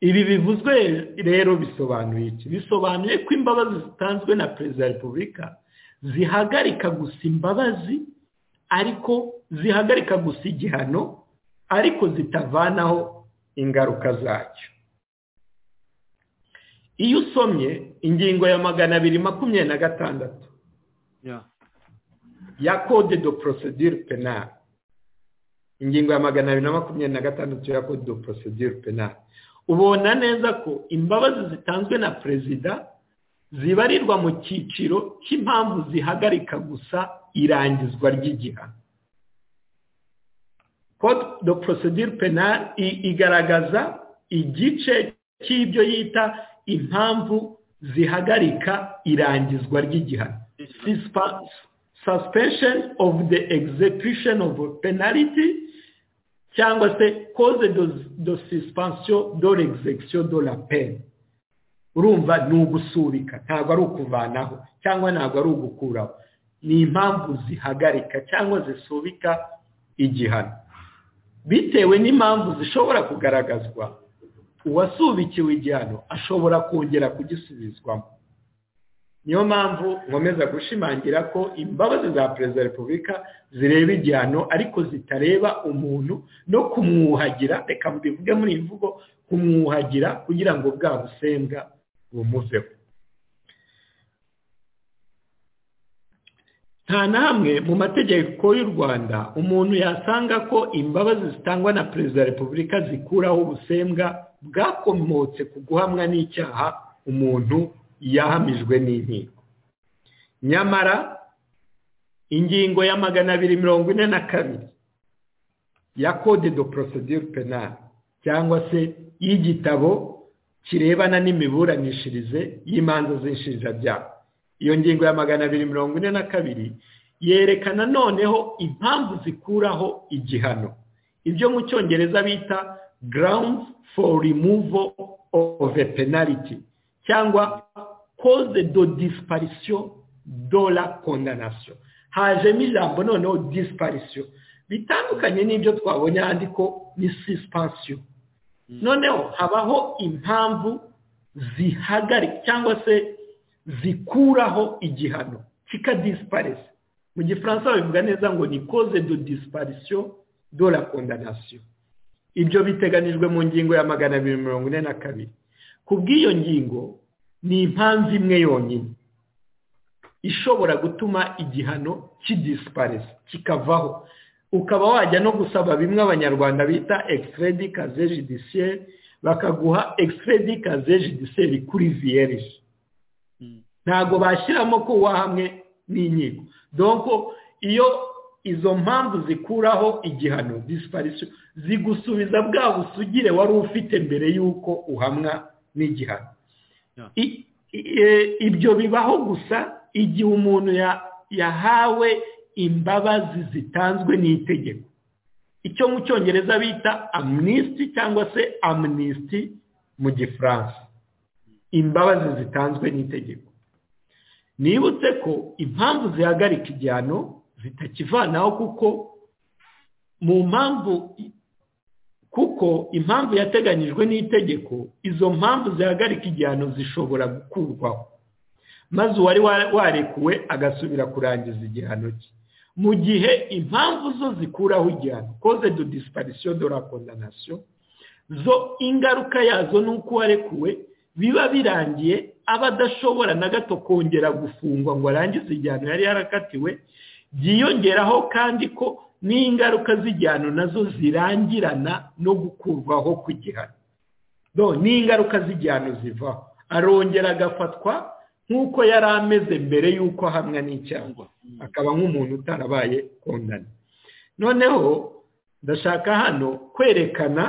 Speaker 4: ibi bivuzwe rero bisobanuye iki bisobanuye ko imbabazi zitanzwe na perezida wa repubulika zihagarika gusa imbabazi ariko zihagarika gusa igihano ariko zitavanaho ingaruka zacyo iyo usomye ingingo ya magana abiri makumyabiri na gatandatu ya kode do porosidire penali ingingo ya magana abiri na makumyabiri na gatandatu ya kode do porosidire penali ubona neza ko imbabazi zitanzwe na perezida zibarirwa mu cyiciro cy'impamvu zihagarika gusa irangizwa ry'igihano code de procedure penal igaragaza igice cy'ibyo yita impamvu zihagarika irangizwa ry'igihano suspension of the execution of penalty cyangwa se cause de suspension de l'execution de la peine urumva ni ugusubika ntabwo ari ukuvanaho cyangwa ntabwo ari ugukuraho ni impamvu zihagarika cyangwa zisubika igihano bitewe n'impamvu zishobora kugaragazwa uwasubikiwe igihano ashobora kongera kugisubizwamo niyo mpamvu nkomeza gushimangira ko imbabazi za perezida wa repubulika zireba igihano ariko zitareba umuntu no kumwuhagira reka mbivuge muri iyi mvugo kumwuhagira kugira ngo bwa busembwa bumuveho nta na hamwe mu mategeko y'u rwanda umuntu yasanga ko imbabazi zitangwa na perezida wa repubulika zikuraho ubusembwa bwakomotse ku guhamwa n'icyaha umuntu yahamijwe n'inkiko nyamara ingingo ya magana abiri mirongo ine na kabiri ya code de procedure penal cyangwa se y'igitabo kirebana n'imiburanishirize y'imanza z'inshinjabyaha iyo ngingo ya magana abiri mirongo ine na kabiri yerekana noneho impamvu zikuraho igihano ibyo mu cyongereza bita grounds for removal of a penalty cyangwa cause de disparisiyo de la condamnation hajemo ijambo noneho disparisiyo bitandukanye n'ibyo twabonye ahandi ko ni suspension noneho habaho impamvu zihagarika cyangwa se zikuraho igihano kikadisiparisa mu gifaransa babivuga neza ngo ni cause de disparisiyo de la condamnation ibyo biteganijwe mu ngingo ya magana abiri mirongo ine na kabiri ku bw'iyo ngingo ni impamvu imwe yonyine ishobora gutuma igihano kidisiparisa kikavaho ukaba wajya no gusaba bimwe abanyarwanda bita extredi kaze judiciaire bakaguha extredi kaze judiciaire kuri viyerije ntabwo bashyiramo ko wahamwe n'inkiko donko iyo izo mpamvu zikuraho igihano disiparisiyo zigusubiza bwa busugire wari ufite mbere y'uko uhamwa n'igihano ibyo bibaho gusa igihe umuntu yahawe imbabazi zitanzwe n'itegeko icyo mu cyongereza bita amnisiti cyangwa se amnisiti mu gifaransa imbabazi zitanzwe n'itegeko nibutse ko impamvu zihagarika igihano zitakivanaho kuko mu mpamvu kuko impamvu yateganyijwe n'itegeko izo mpamvu zihagarika igihano zishobora gukurwaho maze uwari warekuwe agasubira kurangiza igihano cye mu gihe impamvu zo zikuraho igihano cause de disparisiyo de la condamnation zo ingaruka yazo ni uko warekuwe biba birangiye aba adashobora na gato kongera gufungwa ngo arangize igihano yari yarakatiwe byiyongeraho kandi ko n'ingaruka z'igihano nazo zirangirana no gukurwaho ku gihano n'ingaruka z'igihano zivaho arongera agafatwa nk'uko yari ameze mbere y'uko ahamwa n'icyaha akaba nk'umuntu utarabaye kondana noneho ndashaka hano kwerekana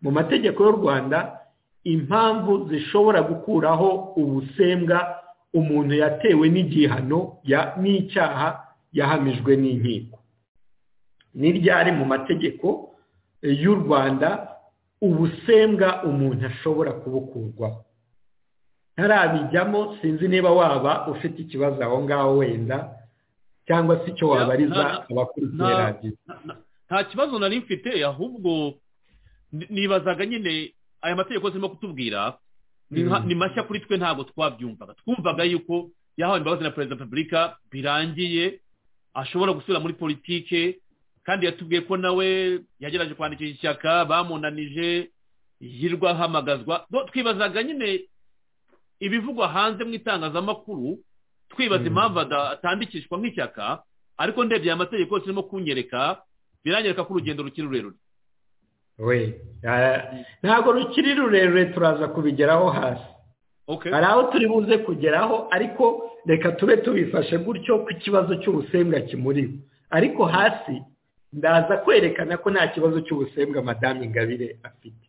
Speaker 4: mu mategeko y'u rwanda impamvu zishobora gukuraho ubusembwa umuntu yatewe n'igihano n'icyaha yahamijwe n'inkiko ni ryari mu mategeko y'u rwanda ubusembwa umuntu ashobora kubukurwaho ntarabijyamo sinzi niba waba ufite ikibazo aho ngaho wenda cyangwa se icyo wabariza abakurikiye radiyo
Speaker 3: nta kibazo nari mfite ahubwo nibazaga nyine aya mategeko zirimo kutubwira ni mashya kuri twe ntabwo twabyumvaga twumvaga yuko yahawe imbabazi na perezida wa repubulika birangiye ashobora gusubira muri politike kandi yatubwiye ko nawe yagerageje kwandikisha ishyaka bamunanije yirwa ahamagazwa twibazaga nyine ibivugwa hanze mu itangazamakuru twibaza impamvu atandikishwa nk'ishyaka ariko ndebye aya mategeko zirimo kunyereka biranyereka ko urugendo rukiri rurerure
Speaker 4: we ntabwo rukiri rurerure turaza kubigeraho hasi hari aho turi buze kugeraho ariko reka tube tubifashe gutyo ko ikibazo cy'ubusembwa kimuriwe ariko hasi ndaza kwerekana ko nta kibazo cy'ubusembwa madamu ingabire afite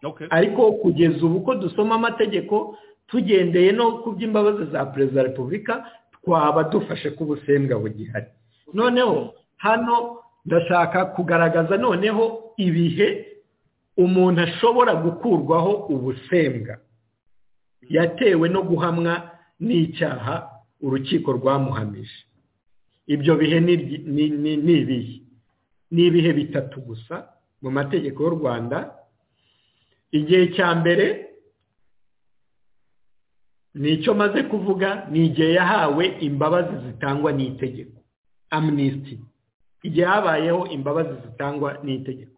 Speaker 3: okay
Speaker 4: ariko kugeza ubu ko dusoma amategeko tugendeye no ku by'imbabazi za perezida wa repubulika twaba dufashe ko ubusembwa bugihari noneho hano ndashaka kugaragaza noneho ibihe umuntu ashobora gukurwaho ubusembwa yatewe no guhamwa n'icyaha urukiko rwamuhamije ibyo bihe ni ibyi- ni- ni- ni ibihe ni ibihe bitatu gusa mu mategeko y'u rwanda igihe cya mbere ni icyo maze kuvuga ni igihe yahawe imbabazi zitangwa n'itegeko amnisiti igihe habayeho imbabazi zitangwa n'itegeko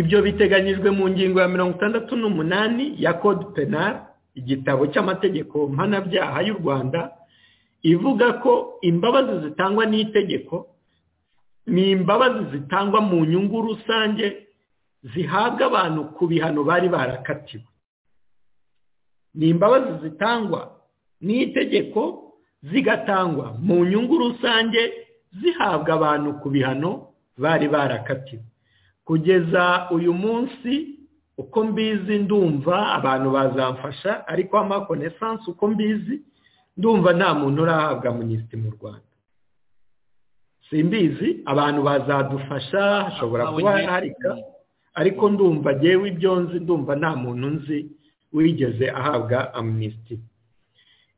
Speaker 4: ibyo biteganyijwe mu ngingo ya mirongo itandatu n'umunani ya code penal igitabo cy'amategeko mpanabyaha y'u rwanda ivuga ko imbabazi zitangwa n'itegeko ni imbabazi zitangwa mu nyungu rusange zihabwa abantu ku bihano bari barakatiwe ni imbabazi zitangwa n'itegeko zigatangwa mu nyungu rusange zihabwa abantu ku bihano bari barakatiwe kugeza uyu munsi uko mbizi ndumva abantu bazamfasha ariko amakonesansi uko mbizi ndumva nta muntu urahabwa minisitiri mu rwanda simbizi abantu bazadufasha hashobora kuba harika ariko ndumva ngewe ibyo nzi ndumva nta muntu nzi wigeze ahabwa amnisiti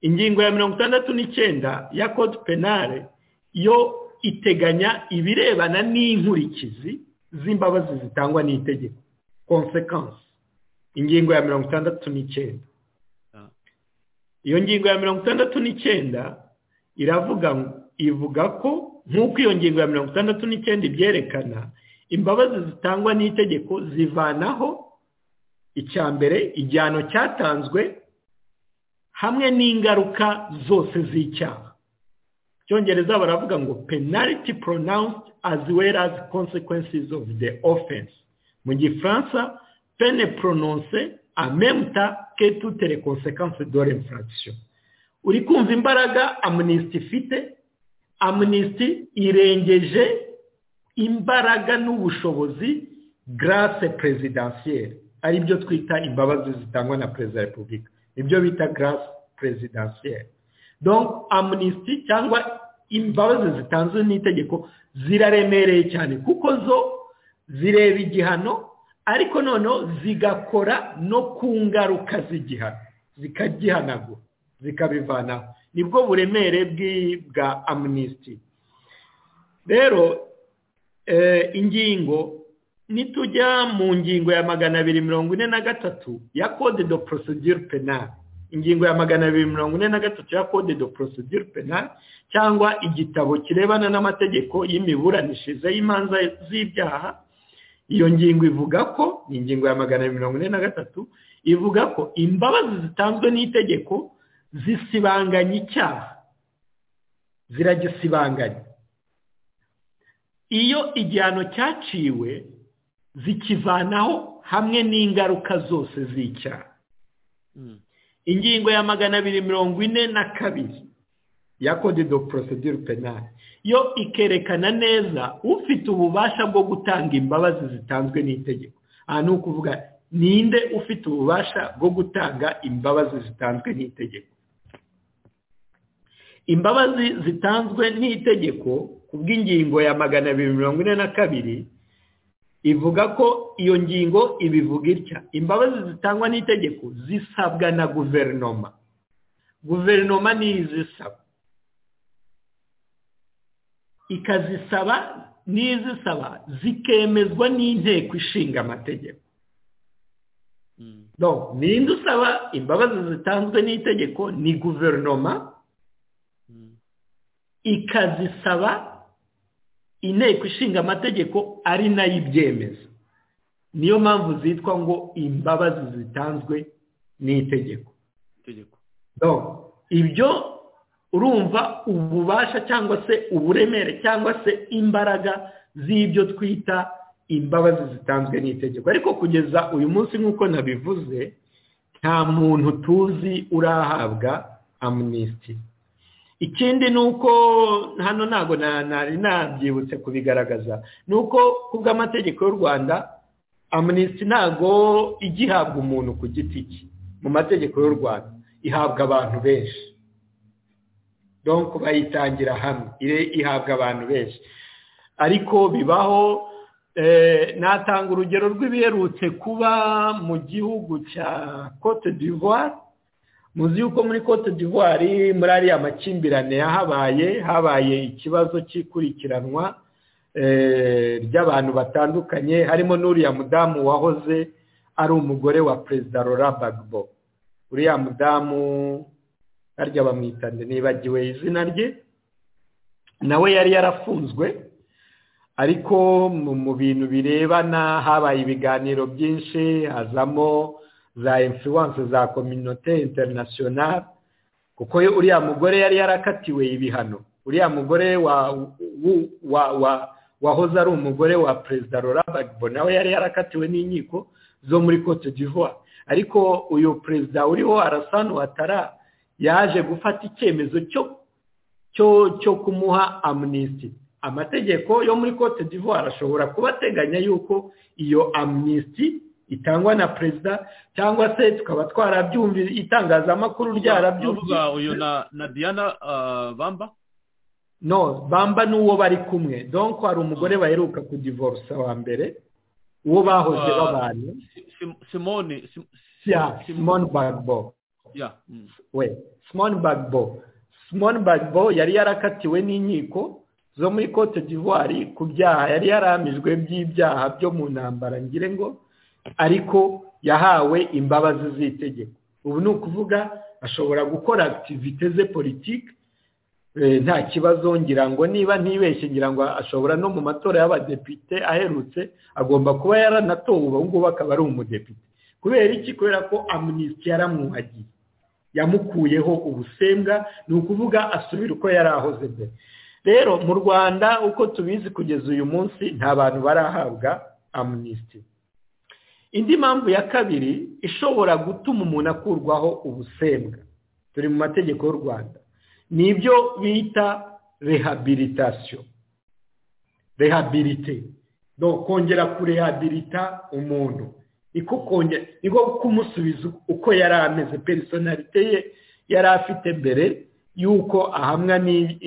Speaker 4: ingingo ya mirongo itandatu n'icyenda ya code penale yo iteganya ibirebana n'inkurikizi z'imbabazi zitangwa n'itegeko consequence ingingo ya mirongo itandatu n'icyenda
Speaker 3: Ah.
Speaker 4: iyo ngingo ya mirongo itandatu n'icyenda iravuga ngo- ivuga ko nk'uko iyo ngingo ya mirongo itandatu n'icyenda ibyerekana imbabazi zitangwa n'itegeko zivanaho icya mbere igihano cyatanzwe hamwe n'ingaruka zose z'icyaha cyongereza baravuga ngo penality pronounced as well as consequences of the offense mu gifaransa pene prononce en même temps que toutes les conséquences de l'infraction uri kumva imbaraga amnisiti ifite amnisiti irengeje imbaraga n'ubushobozi grace presidentielle ari byo twita imbabazi zitangwa na perezida wa repubulika nibyo bita grace presidentielle donc amnisiti cyangwa imbabazi zitanzwe n'itegeko ziraremereye cyane kuko zo zireba igihano ariko noneho zigakora no ku ngaruka z'igihano zikagihanagura zikabivanaho nibwo buremere bw'i- bwa amnisiti rero eh, ingingo nitujya mu ngingo ya magana abiri mirongo ine na gatatu ya code de procedure penale ingingo ya magana abiri mirongo ine na gatatu ya code de procedure penale cyangwa igitabo kirebana n'amategeko y'imiburanishirize y'imanza z'ibyaha iyo ngingo ivuga ko ni ingingo ya magana abiri mirongo ine na gatatu ivuga ko imbabazi zitanzwe n'itegeko zisibanganya icyaha ziragisibanganya iyo igihano cyaciwe zikivanaho hamwe n'ingaruka zose z'icyaha
Speaker 3: Mm.
Speaker 4: ingingo ya magana abiri mirongo ine na kabiri ya code de procedure penale yo ikerekana neza ufite ububasha bwo gutanga imbabazi zitanzwe n'itegeko aha ni ukuvuga ninde ufite ububasha bwo gutanga imbabazi zitanzwe n'itegeko imbabazi zitanzwe n'itegeko ku bw'ingingo ya magana abiri mirongo ine na kabiri ivuga ko iyo ngingo ibivuga itya imbabazi zitangwa n'itegeko zisabwa na guverinoma guverinoma niyo izisaba ikazisaba n'izisaba zikemezwa n'inteko ishinga amategeko
Speaker 3: Mm.
Speaker 4: donc ninde usaba imbabazi zitanzwe n'itegeko ni guverinoma
Speaker 3: Mm.
Speaker 4: ikazisaba inteko ishinga amategeko ari nayo ibyemeza niyo mpamvu zitwa ngo imbabazi zitanzwe n'itegeko
Speaker 3: itegeko
Speaker 4: donc ibyo urumva ububasha cyangwa se uburemere cyangwa se imbaraga z'ibyo twita imbabazi zitanzwe n'itegeko ariko kugeza uyu munsi nk'uko nabivuze nta muntu tuzi urahabwa amnisiti ikindi ni uko hano ntabwo nari nabyibutse kubigaragaza ni uko ku bw'amategeko y'u rwanda amunisiti ntabwo igihabwa umuntu ku giti cye mu mategeko y'u rwanda ihabwa abantu benshi bayitangira hamwe ihabwa abantu benshi ariko bibaho natanga urugero rw'ibiherutse kuba mu gihugu cya cote d'ivoire muzi yuko muri cote d'ivoire muri ariya makimbirane yahabaye habaye ikibazo cy'ikurikiranwa ry'abantu batandukanye harimo n'uriya mudamu wahoze ari umugore wa perezida Laura bagbo uriya mudamu harya bamwita nibagiwe izina rye nawe yari yarafunzwe ariko mu bintu birebana habaye ibiganiro byinshi hazamo za influence za kominote international kuko uriya mugore yari yarakatiwe ibihano uriya mugore wahoze ari umugore wa perezida Laura Gbagbo nawe yari yarakatiwe n'inkiko zo muri cote d'ivoire ariko uyu perezida uriho arasanu watara yaje gufata icyemezo cyo kumuha amnisiti amategeko yo muri cote d'ivoire ashobora kuba ateganya yuko iyo amnisiti itangwa na perezida cyangwa se tukaba twarabyumvise itangazamakuru ryarabyumvise
Speaker 3: uyu na diana bamba
Speaker 4: no bamba n'uwo bari kumwe donko hari umugore baheruka kudivorusa wa mbere uwo bahoze babanye
Speaker 3: simone
Speaker 4: simone bagbo we simone bagbo simone bagbo yari yarakatiwe n'inkiko zo muri cote d'ivoire ku byaha yari yaramijwe by'ibyaha byo mu ntambara ngire ngo ariko yahawe imbabazi z'itegeko ubu ni ukuvuga ashobora gukora akitivite ze politiki nta kibazo ngira ngo niba ntibeshye ngira ngo ashobora no mu matora y'abadepite aherutse agomba kuba yaranatowe ubu ngubu akaba ari umudepite kubera iki kubera ko amunisiti yaramwuhagiye yamukuyeho ubusembwa ni ukuvuga asubira uko yari ahoze mbere rero mu rwanda uko tubizi kugeza uyu munsi nta bantu barahabwa amunisiti indi mpamvu ya kabiri ishobora gutuma umuntu akurwaho ubusembwa turi mu mategeko y'u rwanda ni ibyo bita rehabilitasiyo rehabilite no kongera kurehabilita umuntu niko kumusubiza uko yari ameze perisonarite ye yari afite mbere yuko ahamwa ni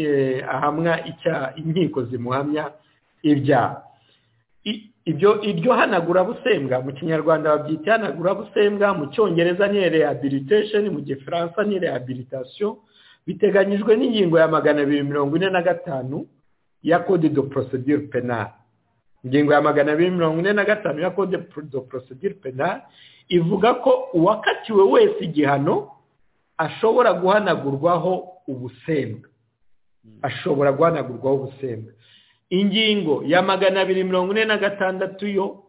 Speaker 4: ahamwa inkiko zimuhamya ibyaha ibyo iryo hanagurabusembwa mu kinyarwanda babyita ihanagurabusembwa mu cyongereza ni rehabilitation mu gifaransa ni rehabilitation biteganyijwe n'ingingo ya magana abiri mirongo ine na gatanu ya code de procedure penale ingingo ya magana abiri mirongo ine na gatanu ya code de procedure penale ivuga ko uwakatiwe wese igihano ashobora guhanagurwaho ubusembwa ashobora guhanagurwaho ubusembwa ingingo ya magana abiri mirongo ine na gatandatu yo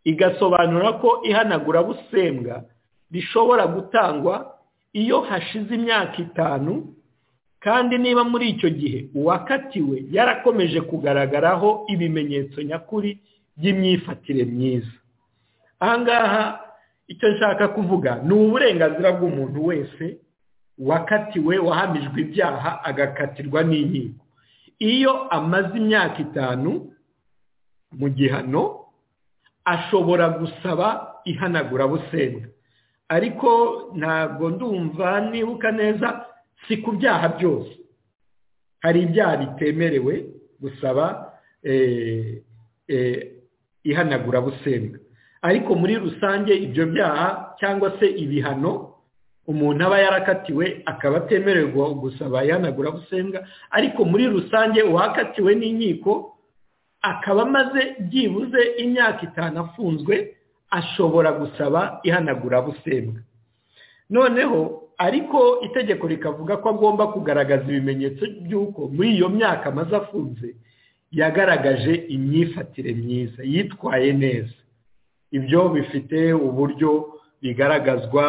Speaker 4: igasobanura ko ihanagura busembwa rishobora gutangwa iyo hashize imyaka itanu kandi niba muri icyo gihe uwakatiwe yarakomeje kugaragaraho ibimenyetso nyakuri by'imyifatire myiza ahangaha icyo nshaka kuvuga ni uburenganzira bw'umuntu wese wakatiwe wahamijwe ibyaha agakatirwa n'inkiko iyo amaze imyaka itanu mu gihano ashobora gusaba ihanagurabusembwa ariko ntabwo ndumva nibuka neza si ku byaha byose hari ibyaha bitemerewe gusaba ihanagurabusembwa ariko muri rusange ibyo byaha cyangwa se ibihano umuntu aba yarakatiwe akaba atemerewe gusaba ihanagurabusembwa ariko muri rusange uwakatiwe n'inkiko akaba amaze byibuze imyaka itanu afunzwe ashobora gusaba ihanagurabusembwa noneho ariko itegeko rikavuga ko agomba kugaragaza ibimenyetso by'uko muri iyo myaka amaze afunze yagaragaje imyifatire myiza yitwaye neza ibyo bifite uburyo bigaragazwa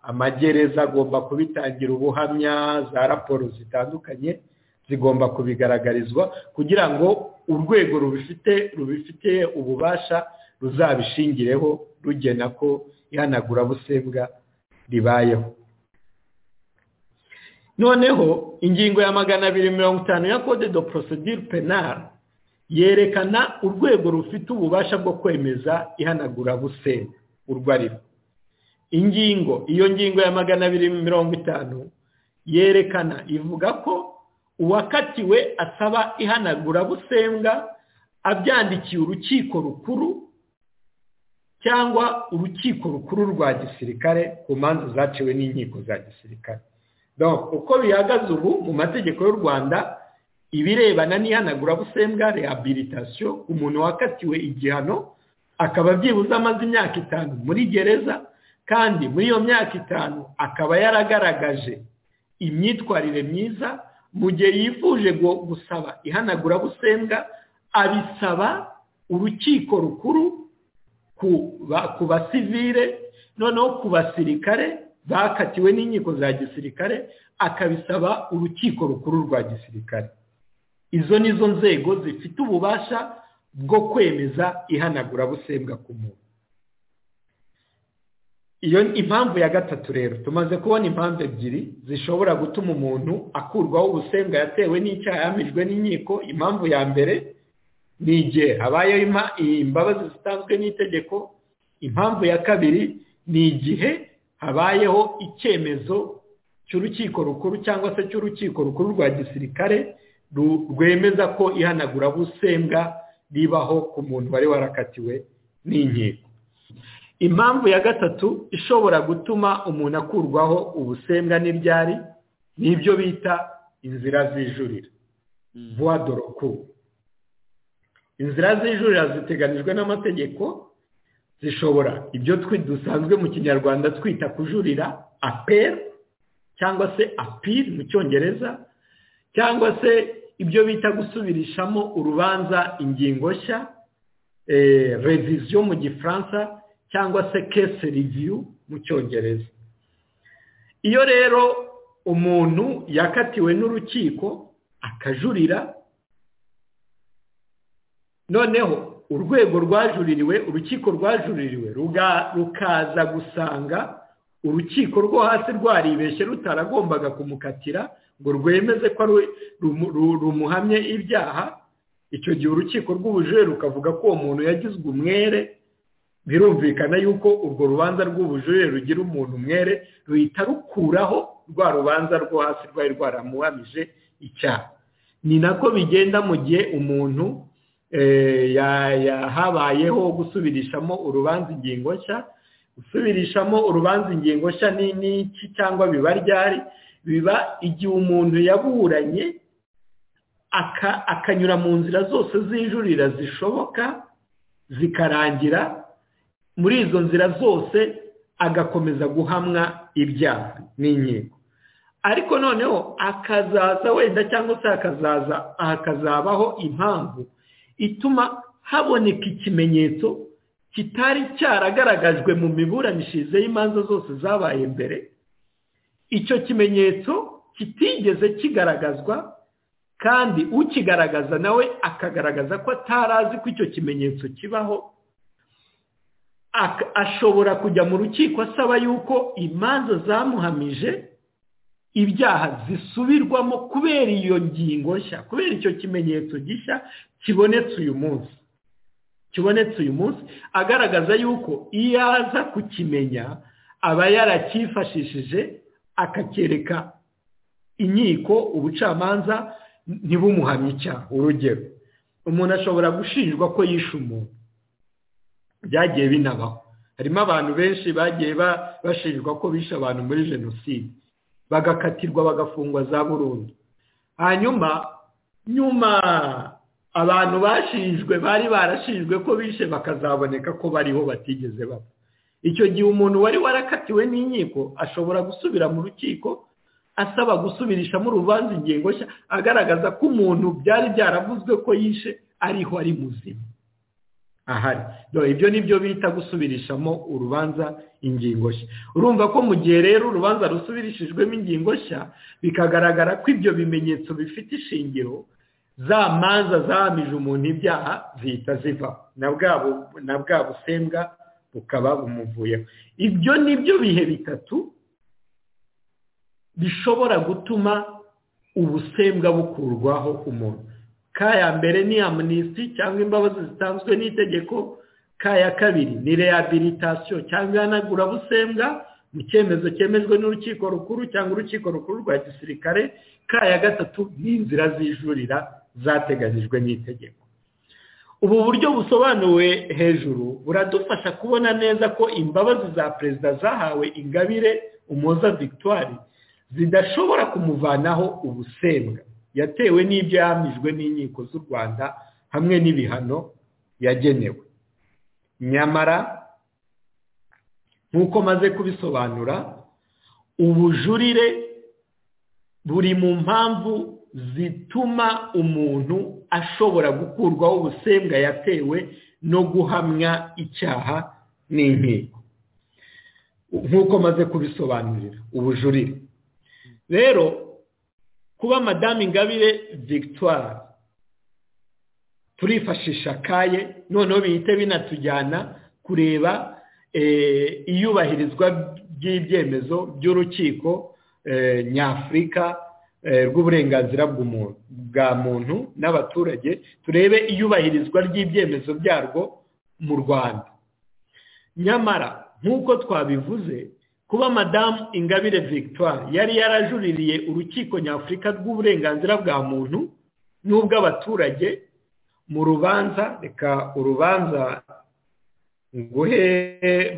Speaker 4: amagereza agomba kubitangira ubuhamya za raporo zitandukanye zigomba kubigaragarizwa kugira ngo urwego rubifite rubifite ububasha ruzabishingireho rugena ko ihanagurabusembwa ribayeho noneho ingingo ya magana abiri mirongo itanu ya code de procedure penal yerekana urwego rufite ububasha bwo kwemeza ihanagurabusembwa urwo ari rwo ingingo iyo ngingo ya magana abiri mirongo itanu yerekana ivuga ko uwakatiwe asaba ihanagurabusembwa abyandikiye urukiko rukuru cyangwa urukiko rukuru rwa gisirikare ku manza zaciwe n'inkiko za gisirikare uko bihagaze ubu mu mategeko y'u rwanda ibirebana n'ihanagurabusembwa rehabilitasiyo umuntu wakatiwe igihano akaba byibuze amaze imyaka itanu muri gereza kandi muri iyo myaka itanu akaba yaragaragaje imyitwarire myiza mu gihe yifuje gusaba ihanagurabusembwa abisaba urukiko rukuru ku basivire noneho ku basirikare bakatiwe n'inkiko za gisirikare akabisaba urukiko rukuru rwa gisirikare izo ni zo nzego zifite ububasha bwo kwemeza ihanagurabusembwa ku muntu iyo impamvu ya gatatu rero tumaze kubona impamvu ebyiri zishobora gutuma umuntu akurwaho ubusembwa yatewe n'icyaha yamijwe n'inkiko impamvu ya mbere ni igihe habayeho imbabazi zitanzwe n'itegeko impamvu ya kabiri ni igihe habayeho icyemezo cy'urukiko rukuru cyangwa se cy'urukiko rukuru rwa gisirikare rwemeza ko ihanagurabusembwa ribaho ku muntu wari warakatiwe n'inkiko impamvu ya gatatu ishobora gutuma umuntu akurwaho ubusembwa n'ibyari ni ibyo bita inzira zijurira vuwa doroku inzira zijurira ziteganijwe n'amategeko zishobora ibyo dusanzwe mu kinyarwanda twita kujurira aperi cyangwa se apiri mu cyongereza cyangwa se ibyo bita gusubirishamo urubanza ingingo nshya reviziyo mu gifaransa cyangwa se kese riviyu mu cyongereza iyo rero umuntu yakatiwe n'urukiko akajurira noneho urwego rwajuririwe urukiko rwajuririwe rukaza gusanga urukiko rwo hasi rwaribeshye rutaragombaga kumukatira ngo rwemeze ko rumuhamye ibyaha icyo gihe urukiko rw'ubujurire rukavuga ko uwo muntu yagizwe umwere birumvikana yuko urwo rubanza rw'ubujurire rugira umuntu umwere ruhita rukuraho rwa rubanza rwo hasi rwari rwaramuhamije icyaha ni nako bigenda mu gihe umuntu habayeho gusubirishamo urubanza ingingo nshya gusubirishamo urubanza ingingo nshya n'iki cyangwa biba ryari biba igihe umuntu yaburanye akanyura mu nzira zose zijurira zishoboka zikarangira muri izo nzira zose agakomeza guhamwa ibyaha n'inkiko ariko noneho akazaza wenda cyangwa se hakazaza hakazabaho impamvu ituma haboneka ikimenyetso kitari cyaragaragajwe mu miburanishirize y'imanza zose zabaye mbere icyo kimenyetso kitigeze kigaragazwa kandi ukigaragaza nawe akagaragaza ko atari azi ko icyo kimenyetso kibaho ashobora kujya mu rukiko asaba yuko imanza zamuhamije ibyaha zisubirwamo kubera iyo ngingo nshya kubera icyo kimenyetso gishya kibonetse uyu munsi kibonetse uyu munsi agaragaza yuko iyo aza kukimenya aba yaracyifashishije akakereka inkiko ubucamanza ntibumuhamye icyaha urugero umuntu ashobora gushinjwa ko yishe umuntu byagiye binabaho harimo abantu benshi bagiye bashinjwa ko bishe abantu muri jenoside bagakatirwa bagafungwa za burundu hanyuma nyuma abantu bashinjwe bari barashinjwe ko bishe bakazaboneka ko bariho batigeze bapfa icyo gihe umuntu wari warakatiwe n'inkiko ashobora gusubira mu rukiko asaba gusubirishamo urubanza ingingo nshya agaragaza ko umuntu byari byaravuzwe ko yishe ariho ari muzima ahari ibyo ni byo bita gusubirishamo urubanza ingingo nshya urumva ko mu gihe rero urubanza rusubirishijwemo ingingo nshya bikagaragara ko ibyo bimenyetso bifite ishingiro za manza zahamije umuntu ibyaha zihita ziva na bwa busembwa bukaba bumuvuyeho ibyo ni byo bihe bitatu bishobora gutuma ubusembwa bukurwaho umuntu kaya mbere ni amnisiti cyangwa imbabazi zitanzwe n'itegeko kaya kabiri ni rehabilitation cyangwa ihanagurabusembwa mu cyemezo cyemejwe n'urukiko rukuru cyangwa urukiko rukuru rwa gisirikare kaya gatatu ni inzira zijurira zateganyijwe n'itegeko ubu buryo busobanuwe hejuru buradufasha kubona neza ko imbabazi za perezida zahawe ingabire umuza victoire zidashobora kumuvanaho ubusembwa yatewe n'ibyo yahamijwe n'inkiko z'u rwanda hamwe n'ibihano yagenewe nyamara nk'uko maze kubisobanura ubujurire buri mu mpamvu zituma umuntu ashobora gukurwaho ubusembwa yatewe no guhamwa icyaha n'inkiko nk'uko maze kubisobanurira ubujurire rero kuba madame ingabire victoire turifashisha kaye noneho bihite binatujyana kureba iyubahirizwa ry'ibyemezo by'urukiko nyafurika rw'uburenganzira bwa muntu n'abaturage turebe iyubahirizwa ry'ibyemezo byarwo mu rwanda nyamara nk'uko twabivuze kuba madamu ingabire victoire yari yarajuririye urukiko nyafurika rw'uburenganzira bwa muntu n'ubw'abaturage mu rubanza reka urubanza nguhe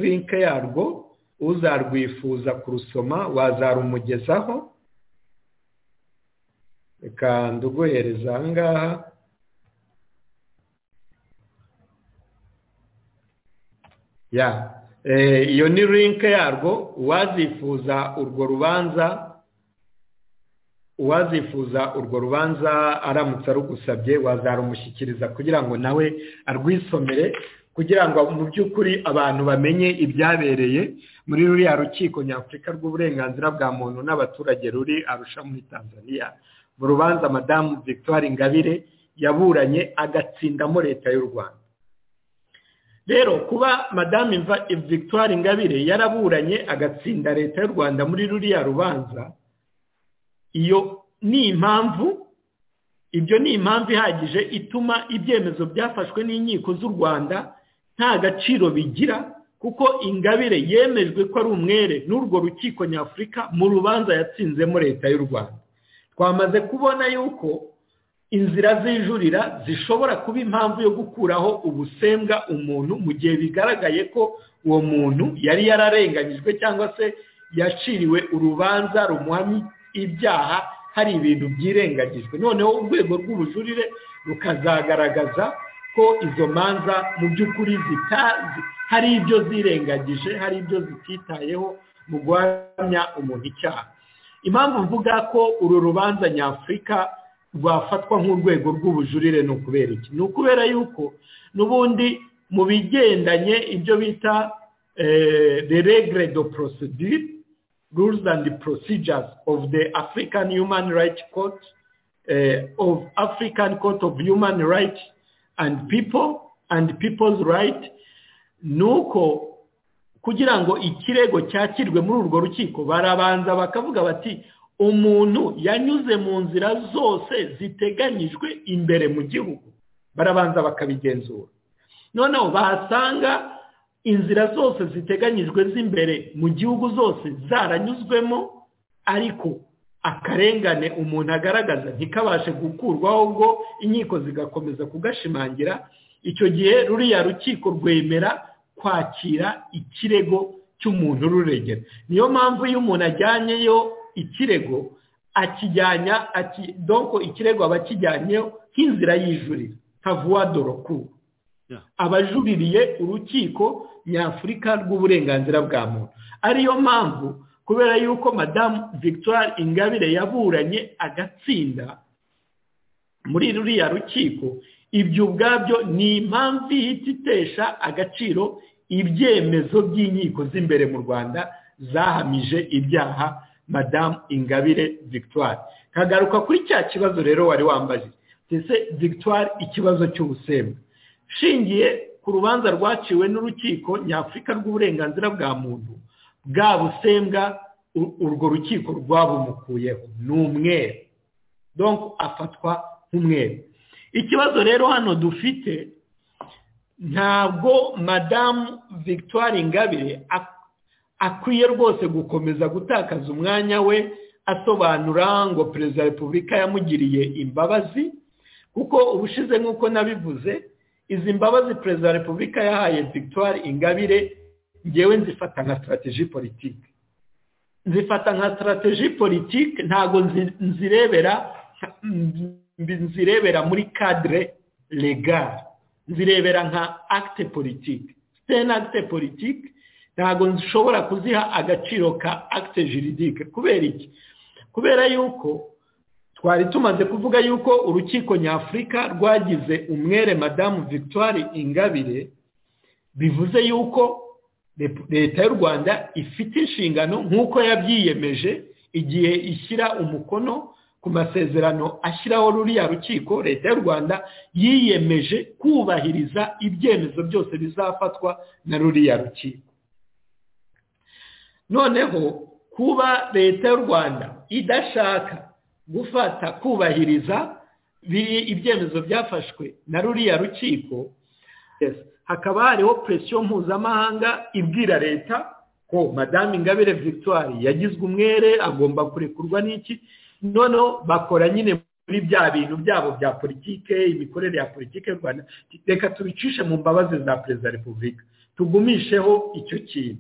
Speaker 4: linke yarwo uzarwifuza kurusoma wazarumugezaho reka nduguhereza aha ngaha ya iyo ni linke yarwo uwazifuza urwo rubanza uwazifuza urwo rubanza aramutse arugusabye wazarumushyikiriza kugira ngo nawe arwisomere kugira ngo mu by'ukuri abantu bamenye ibyabereye muri ruriya rukiko nyafurika rw'uburenganzira bwa muntu n'abaturage ruri arusha muri tanzania mu rubanza madamu victoire ingabire yaburanye agatsindamo leta y'u rwanda rero kuba madame victoire ingabire yaraburanye agatsinda leta y'u rwanda muri ruriya rubanza iyo ni impamvu ibyo ni impamvu ihagije ituma ibyemezo byafashwe n'inkiko z'u rwanda nta gaciro bigira kuko ingabire yemejwe ko ari umwere n'urwo rukiko nyafurika mu rubanza yatsinzemo leta y'u rwanda twamaze kubona yuko inzira zijurira zishobora kuba impamvu yo gukuraho ubusembwa umuntu mu gihe bigaragaye ko uwo muntu yari yararenganyijwe cyangwa se yaciriwe urubanza rumuhamya ibyaha hari ibintu byirengagijwe noneho urwego rw'ubujurire rukazagaragaza ko izo manza mu by'ukuri zitazi hari ibyo zirengagije hari ibyo zititayeho mu guhamya umuntu icyaha impamvu mvuga ko uru rubanza nyafurika rwafatwa nk'urwego rw'ubujurire ni ukubera iki ni ukubera yuko n'ubundi mu bigendanye ibyo bita regre do procedure rules and procedures of the african human rights court of african court of human rights and people and people's right ni uko kugira ngo ikirego cyakirwe muri urwo rukiko barabanza bakavuga bati umuntu yanyuze mu nzira zose ziteganyijwe imbere mu gihugu barabanza bakabigenzura noneho bahasanga inzira zose ziteganyijwe z'imbere mu gihugu zose zaranyuzwemo ariko akarengane umuntu agaragaza ntikabashe gukurwaho ngo inkiko zigakomeza kugashimangira icyo gihe ruriya rukiko rwemera kwakira ikirego cy'umuntu ruregera niyo mpamvu iyo umuntu ajyanyeyo ikirego akijyanya donko ikirego aba akijyanyeho nk'inzira y'ijurira nka doroku abajuririye urukiko nyafurika rw'uburenganzira bwa muntu ariyo mpamvu kubera yuko madamu victoire ingabire yaburanye agatsinda muri ruriya rukiko ibyo ubwabyo ni impamvu ihita itesha agaciro ibyemezo by'inkiko z'imbere mu rwanda zahamije ibyaha madamu ingabire victoire kagaruka kuri cya kibazo rero wari wambaje ndetse victoire ikibazo cy'ubusembwa ushingiye ku rubanza rwaciwe n'urukiko nyafurika rw'uburenganzira bwa muntu bwa busembwa urwo rukiko rwabumukuyeho ni umweru donko afatwa nk'umweru ikibazo rero hano dufite ntabwo madamu victoire ingabire akwiye rwose gukomeza gutakaza umwanya we asobanura ngo perezida wa repubulika yamugiriye imbabazi kuko ubushize nk'uko nabivuze izi mbabazi perezida wa repubulika yahaye victoire ingabire ngewe nzifata nka sitarategi politiki nzifata nka sitarategi politiki ntabwo nzirebera nzirebera muri kadire legare nzirebera nka akite politiki siteni akite politiki ntabwo nshobora kuziha agaciro ka akite jiridike kubera iki kubera yuko twari tumaze kuvuga yuko urukiko nyafurika rwagize umwere madamu victoire ingabire bivuze yuko leta y'u rwanda ifite inshingano nk'uko yabyiyemeje igihe ishyira umukono ku masezerano ashyiraho ruriya rukiko leta y'u rwanda yiyemeje kubahiriza ibyemezo byose bizafatwa na ruriya rukiko noneho kuba leta y'u rwanda idashaka gufata kubahiriza ibyemezo byafashwe na ruriya rukiko hakaba hariho presiyo mpuzamahanga ibwira leta ko madamu ingabire victoire yagizwe umwere agomba kurekurwa n'iki noneho bakora nyine muri bya bintu byabo bya politike imikorere ya politike y'u rwanda reka tubicishe mu mbabazi za perezida wa repubulika tugumisheho icyo kintu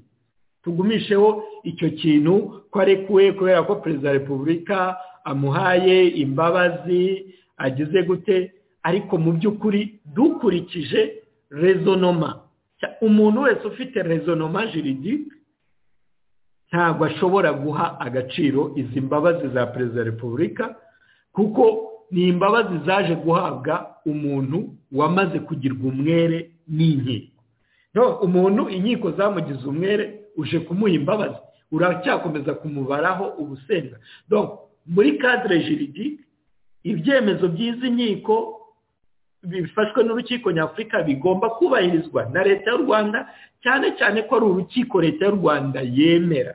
Speaker 4: tugumisheho icyo kintu ko arekuwe kubera ko perezida wa repubulika amuhaye imbabazi agize gute ariko mu by'ukuri dukurikije rezonoma umuntu wese ufite rezonoma jiridike ntabwo ashobora guha agaciro izi mbabazi za perezida wa repubulika kuko ni imbabazi zaje guhabwa umuntu wamaze kugirwa umwere n'inkiko umuntu inkiko zamugize umwere uje kumuha imbabazi uracyakomeza kumubaraho ubusenga muri kadire jiridike ibyemezo by'izi nkiko bifashwe n'urukiko nyafurika bigomba kubahirizwa na leta y'u rwanda cyane cyane ko ari urukiko leta y'u rwanda yemera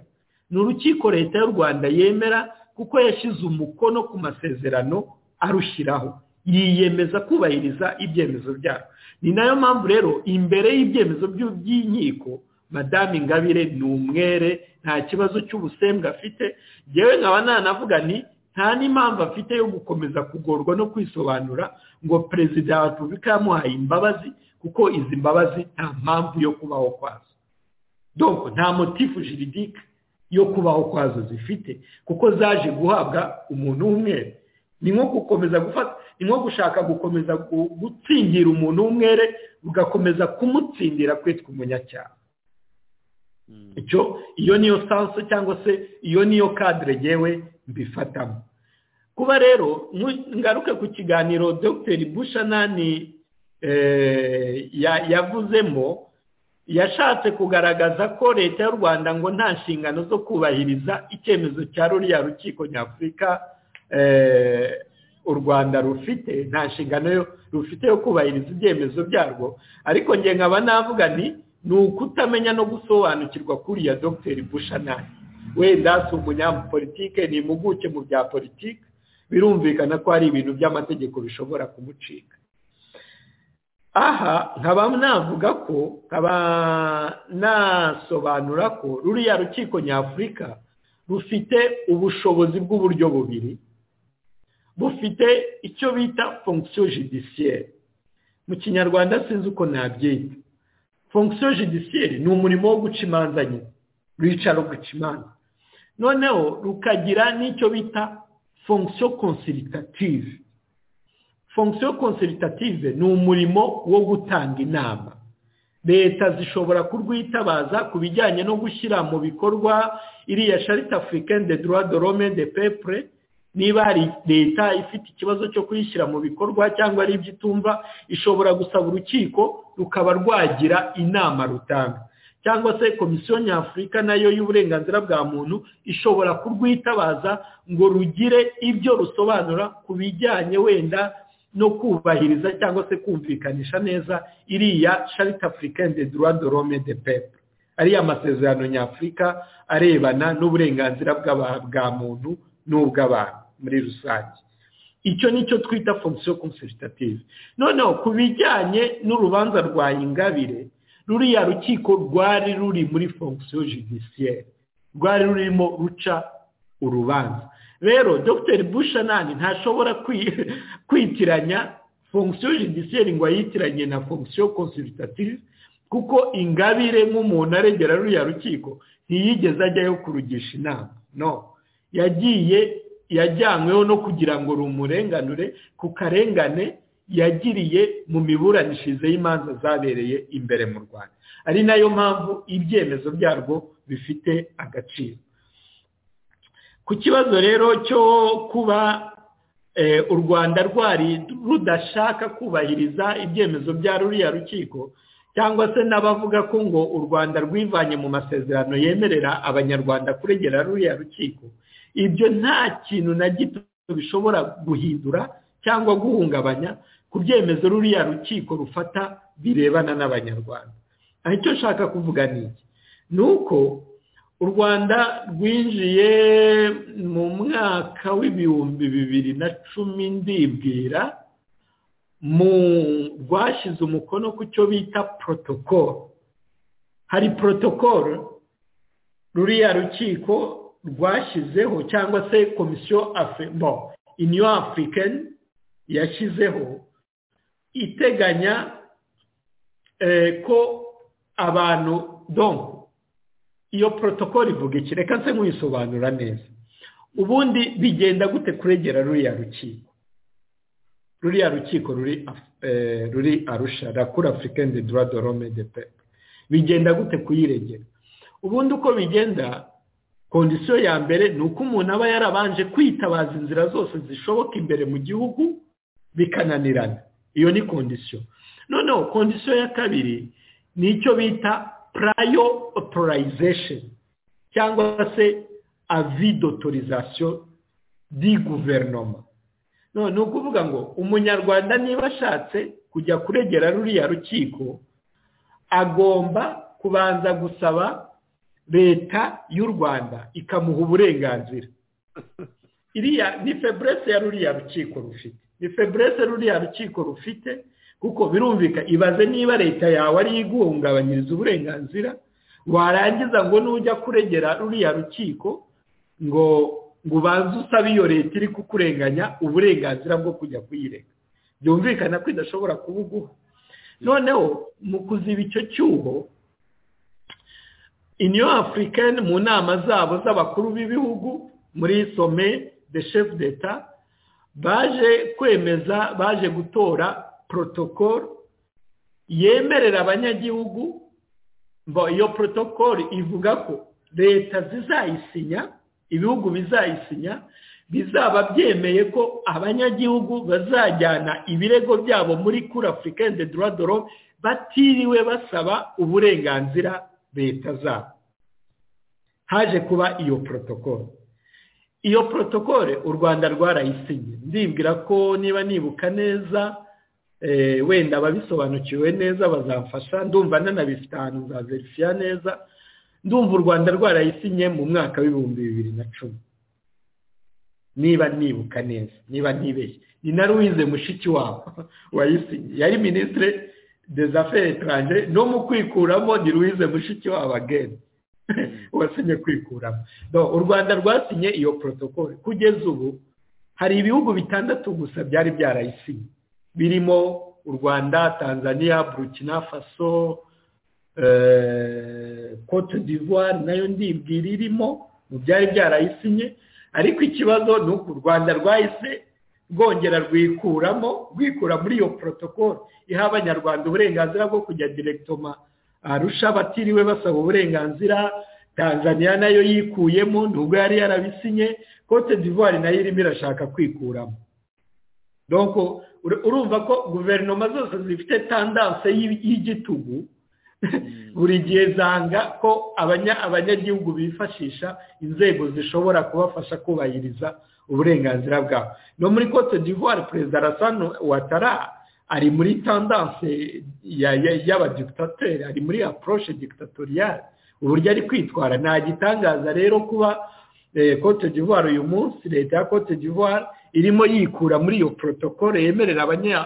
Speaker 4: ni urukiko leta y'u rwanda yemera kuko yashyize umukono ku masezerano arushyiraho yiyemeza kubahiriza ibyemezo byabo ni nayo mpamvu rero imbere y'ibyemezo by'inkiko madamu ingabire ni umwere nta kibazo cy'ubusembwa afite yewe nkaba nanavuga ni nta n'impamvu afite yo gukomeza kugorwa no kwisobanura ngo perezida wa repubulika yamuhaye imbabazi kuko izi mbabazi nta mpamvu yo kubaho kwazo doko nta motifu jiridike yo kubaho kwazo zifite kuko zaje guhabwa umuntu w'umwere ni nko gukomeza gufata ni nko gushaka gukomeza gutsindira umuntu w'umwere ugakomeza kumutsindira kwitwa umunyacyaha icyo iyo niyo sanso cyangwa se iyo niyo kadire yewe mbifatamo kuba rero ngaruke ku kiganiro dr bushanani yavuzemo yashatse kugaragaza ko leta y'u rwanda ngo nta nshingano zo kubahiriza icyemezo cya ruriya rukiko nyafurika u rwanda rufite nta nshingano rufite yo kubahiriza ibyemezo byarwo ariko njye nkaba navuga ni ni ukutamenya no gusobanukirwa kuriya dr bushanani wenda si umunyapolitike ni impuguke mu bya politiki birumvikana ko hari ibintu by'amategeko bishobora kumucika aha nkaba navuga ko nkaba nasobanura ko ruriya rukiko nyafurika rufite ubushobozi bw'uburyo bubiri bufite icyo bita fonction judiciaire mu kinyarwanda sinzi uko nabyita fonction judiciaire ni umurimo wo guca imanza nyine rwicara guca imanza noneho rukagira n'icyo bita fonction consultative fonction consultative ni umurimo wo gutanga inama leta zishobora kurwitabaza ku bijyanye no gushyira mu bikorwa iriya charite africaine de droit de l'homme de peuple niba hari leta ifite ikibazo cyo kuyishyira mu bikorwa cyangwa ari ibyo itumva ishobora gusaba urukiko rukaba rwagira inama rutanga cyangwa se komisiyo nyafurika nayo y'uburenganzira bwa muntu ishobora kurwitabaza ngo rugire ibyo rusobanura ku bijyanye wenda no kubahiriza cyangwa se kumvikanisha neza iriya charite africaine de droit de l'homme de peuple ariya masezerano nyafurika arebana n'uburenganzira bwa muntu n'ubw'abantu muri rusange icyo nicyo twita fonction consultative noneho ku bijyanye n'urubanza rwa ingabire ruriya rukiko rwari ruri muri fonction judiciaire rwari rurimo ruca urubanza rero dr bushanani ntashobora kwitiranya fonction judiciaire ngo ayitiranye na fonction consultative kuko ingabire nk'umuntu aregera ruriya rukiko ntiyigeze ajyayo kurugisha inama no yagiye yajyanyweho no kugira ngo rumurenganure ku karengane yagiriye mu miburanishirize y'imanza zabereye imbere mu rwanda ari nayo mpamvu ibyemezo byarwo bifite agaciro ku kibazo rero cyo kuba u rwanda rwari rudashaka kubahiriza ibyemezo bya ruriya rukiko cyangwa se n'abavuga ko ngo u rwanda rwivanye mu masezerano yemerera abanyarwanda kuregera ruriya rukiko ibyo nta kintu na gito bishobora guhindura cyangwa guhungabanya ku byemezo ruriya rukiko rufata birebana n'abanyarwanda aho icyo nshaka kuvuga ni iki ni uko u rwanda rwinjiye mu mwaka w'ibihumbi bibiri na cumi ndibwira mu rwashyize umukono ku cyo bita protokoro hari protokoro ruriya rukiko rwashyizeho cyangwa se komisiyo afebo iniyo afurikani yashyizeho iteganya ko abantu donko iyo protokoro ivuga iki reka nse nk'uyisobanura neza ubundi bigenda gute kuregera ruriya rukiko ruriya rukiko ruri arusha rakura afurikani de dura dorome de pepe bigenda gute kuyiregera ubundi uko bigenda kondisiyo ya mbere ni uko umuntu aba yarabanje kwitabaza inzira zose zishoboka imbere mu gihugu bikananirana iyo ni kondisiyo noneho kondisiyo ya kabiri ni icyo bita purayo otorizesheni cyangwa se avi dotorizasiyo di guverinoma ni ukuvuga ngo umunyarwanda niba ashatse kujya kuregera ruriya rukiko agomba kubanza gusaba leta y'u rwanda ikamuha uburenganzira iriya ni feburese ya ruriya rukiko rufite ni feburese ruriya rukiko rufite kuko birumvika ibaze niba leta yawe ariyo iguhungabanyiriza uburenganzira warangiza ngo nujya kuregera ruriya rukiko ngo ngo ubanze usabe iyo leta iri kukurenganya uburenganzira bwo kujya kuyirega byumvikana ko idashobora kubuguha noneho mu kuziba icyo cyuho iniyo afurikani mu nama zabo z'abakuru b'ibihugu muri some de shefu d'eta baje kwemeza baje gutora protokoro yemerera abanyagihugu iyo protokoro ivuga ko leta zizayisinya ibihugu bizayisinya bizaba byemeye ko abanyagihugu bazajyana ibirego byabo muri kuri afurikani de doradoro batiriwe basaba uburenganzira leta zabo haje kuba iyo protokoro iyo protokoro u rwanda rwarayisinye ndibwira ko niba nibuka neza wenda ababisobanukiwe neza bazamfasha ndumva nanabifite ahantu nzaverifiya neza ndumva u rwanda rwarayisinye mu mwaka w'ibihumbi bibiri na cumi niba nibuka neza niba ntibeshye ni na ruwize mushiki wabo wayisinye yari minisitire des affaires étrangères no mu kwikuramo ni ruwize mushiki wabo ageni wasinye kwikuramo u rwanda rwasinye iyo protokole kugeza ubu hari ibihugu bitandatu gusa byari byarayisinye birimo u rwanda tanzania burukina faso cote d'ivoire nayo ndibwira irimo mu byari byarayisinye ariko ikibazo ni uko u rwanda rwahise rwongera rwikuramo rwikura muri iyo protokoro iha abanyarwanda uburenganzira bwo kujya direkitoma arusha batiriwe basaba uburenganzira tanzania nayo yikuyemo nubwo yari yarabisinye cote d'ivoire nayo irimo irashaka kwikuramo urumva ko guverinoma zose zifite tandanse y'igitugu buri gihe zanga ko abanyagihugu bifashisha inzego zishobora kubafasha kubahiriza uburenganzira bwabo no muri cote d'ivoire perezida arasano watara ari muri tandanse y'abadikitateri ari muri approche dictatoriale uburyo ari kwitwara nta gitangaza rero kuba cote d'ivoire uyu munsi leta ya cote d'ivoire irimo yikura muri iyo protocole yemerera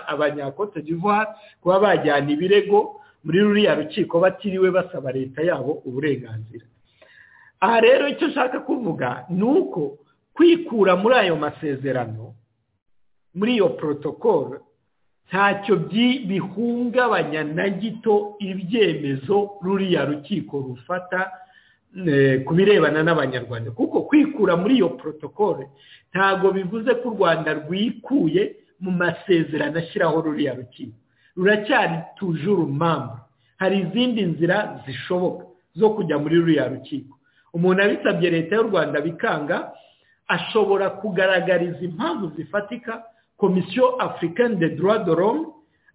Speaker 4: abanya cote d'ivoire kuba bajyana ibirego muri ruriya rukiko batiriwe basaba leta yabo uburenganzira aha rero icyo ashaka kuvuga ni uko kwikura muri ayo masezerano muri iyo protocole ntacyo bihungabanya na gito ibyemezo ruriya rukiko rufata ku birebana n'abanyarwanda kuko kwikura muri iyo protocole ntabwo bivuze ko u rwanda rwikuye mu masezerano ashyiraho ruriya rukiko ruracyari tujuru mpamvu hari izindi nzira zishoboka zo kujya muri ruriya rukiko umuntu abisabye leta y'u rwanda bikanga ashobora kugaragariza impamvu zifatika komisiyo afurikani de dorome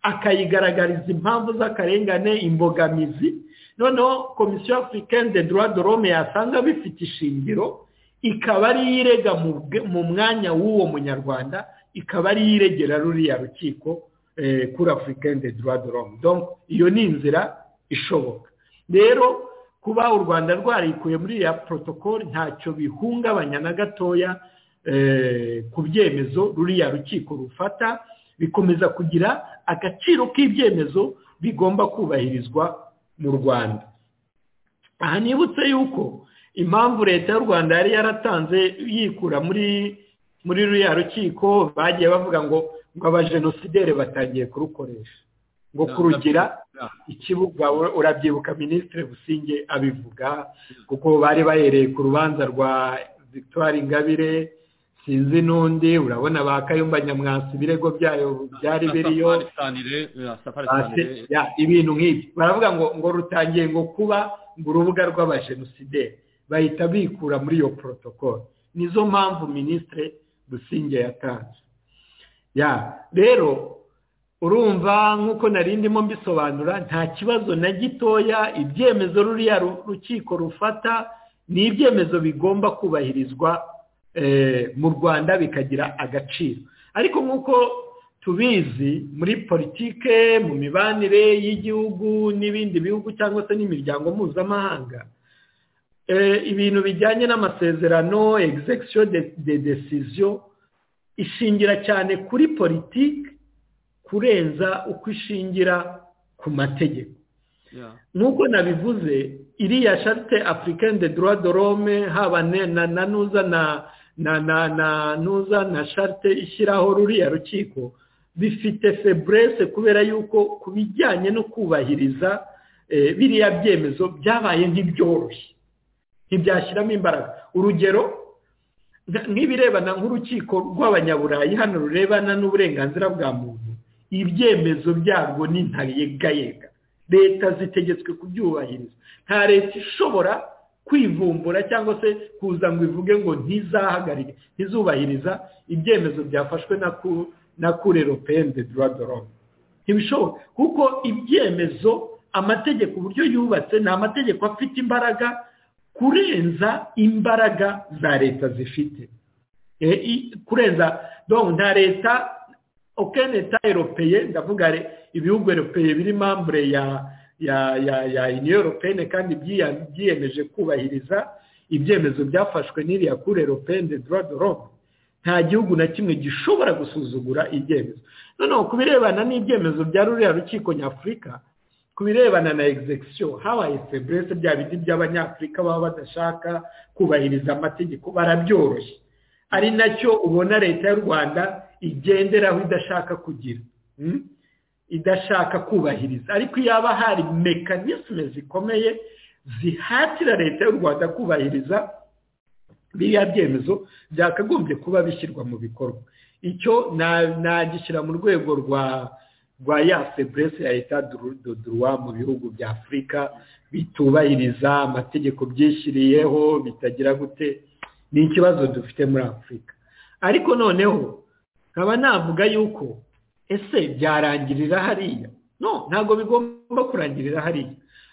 Speaker 4: akayigaragariza impamvu z'akarengane imbogamizi noneho komisiyo afurikani de dorome yasanga bifite ishingiro ikaba ariyo irega mu mwanya w'uwo munyarwanda ikaba ariyo iregera ruriya rukiko kuri afurikani de dorome iyo ni inzira ishoboka rero kuba u rwanda rwarikuye muri ya protocole ntacyo bihungabanya na gatoya ku byemezo ruriya rukiko rufata bikomeza kugira agaciro k'ibyemezo bigomba kubahirizwa mu rwanda aha nibutse yuko impamvu leta y'u rwanda yari yaratanze yikura muri muri ruriya rukiko bagiye bavuga ngo ngo abajenosideri batangiye kurukoresha ngo kurugira ikibuga urabyibuka minisitiri businge abivuga kuko bari bahereye ku rubanza rwa victoire ingabire sinzi n'undi urabona ba kayumba nyamwasi ibirego byayo byari biriyo ibintu nk'ibyo baravuga ngo ngo rutangiye ngo kuba ngo urubuga rw'abajenosideri bahita bikura muri iyo porotokolo nizo mpamvu minisitiri businge yatanze ya rero urumva nk'uko narindimo mbisobanura nta kibazo na gitoya ibyemezo ruriya rukiko rufata ni ibyemezo bigomba kubahirizwa mu rwanda bikagira agaciro ariko nk'uko tubizi muri politike mu mibanire y'igihugu n'ibindi bihugu cyangwa se n'imiryango mpuzamahanga ibintu bijyanye n'amasezerano egizegisiyo de desiziyo ishingira cyane kuri politiki kurenza uko ishingira ku mategeko nk'uko nabivuze iriya shate afurikani de droit de rome haba na nuza na na nuza na shate ishyiraho ruriya rukiko bifite feburese kubera yuko ku bijyanye no kubahiriza biriya byemezo byabaye nk'ibyoroshye ntibyashyiramo imbaraga urugero nk'ibirebana nk'urukiko rw'abanyaburayi hano rurebana n'uburenganzira bwa muntu ibyemezo byabwo ni ntayegayega leta zitegetswe kubyubahiriza nta leta ishobora kwivumbura cyangwa se kuza ngo ivuge ngo ntizahagarike ntizubahiriza ibyemezo byafashwe na kure ropeni de dorome ntibishoboka kuko ibyemezo amategeko uburyo yubatse ni amategeko afite imbaraga kurenza imbaraga za leta zifite kurenza nta leta okeneta eropeye ndavuga ibihugu eropeye biri mambure ya ya ya ya iniyo eropene kandi byiyemeje kubahiriza ibyemezo byafashwe n'iriya kure eropene de dorome nta gihugu na kimwe gishobora gusuzugura ibyemezo noneho ku birebana n'ibyemezo bya ruriya rukiko nyafurika ku birebana na egizegisiyo habaye feburese bya bindi by'abanyafurika baba badashaka kubahiriza amategeko barabyoroshye ari nacyo ubona leta y'u rwanda igenderaho idashaka kugira idashaka kubahiriza ariko yaba hari mekanisme zikomeye zihatira leta y'u rwanda kubahiriza biriya byemezo byakagombye kuba bishyirwa mu bikorwa icyo nagishyira mu rwego rwa rwa ya seburese ya leta duruwa mu bihugu bya afurika bitubahiriza amategeko byishyiriyeho bitagira gute ni ikibazo dufite muri afurika ariko noneho nkaba navuga yuko ese byarangirira hariya no ntabwo bigomba kurangirira hariya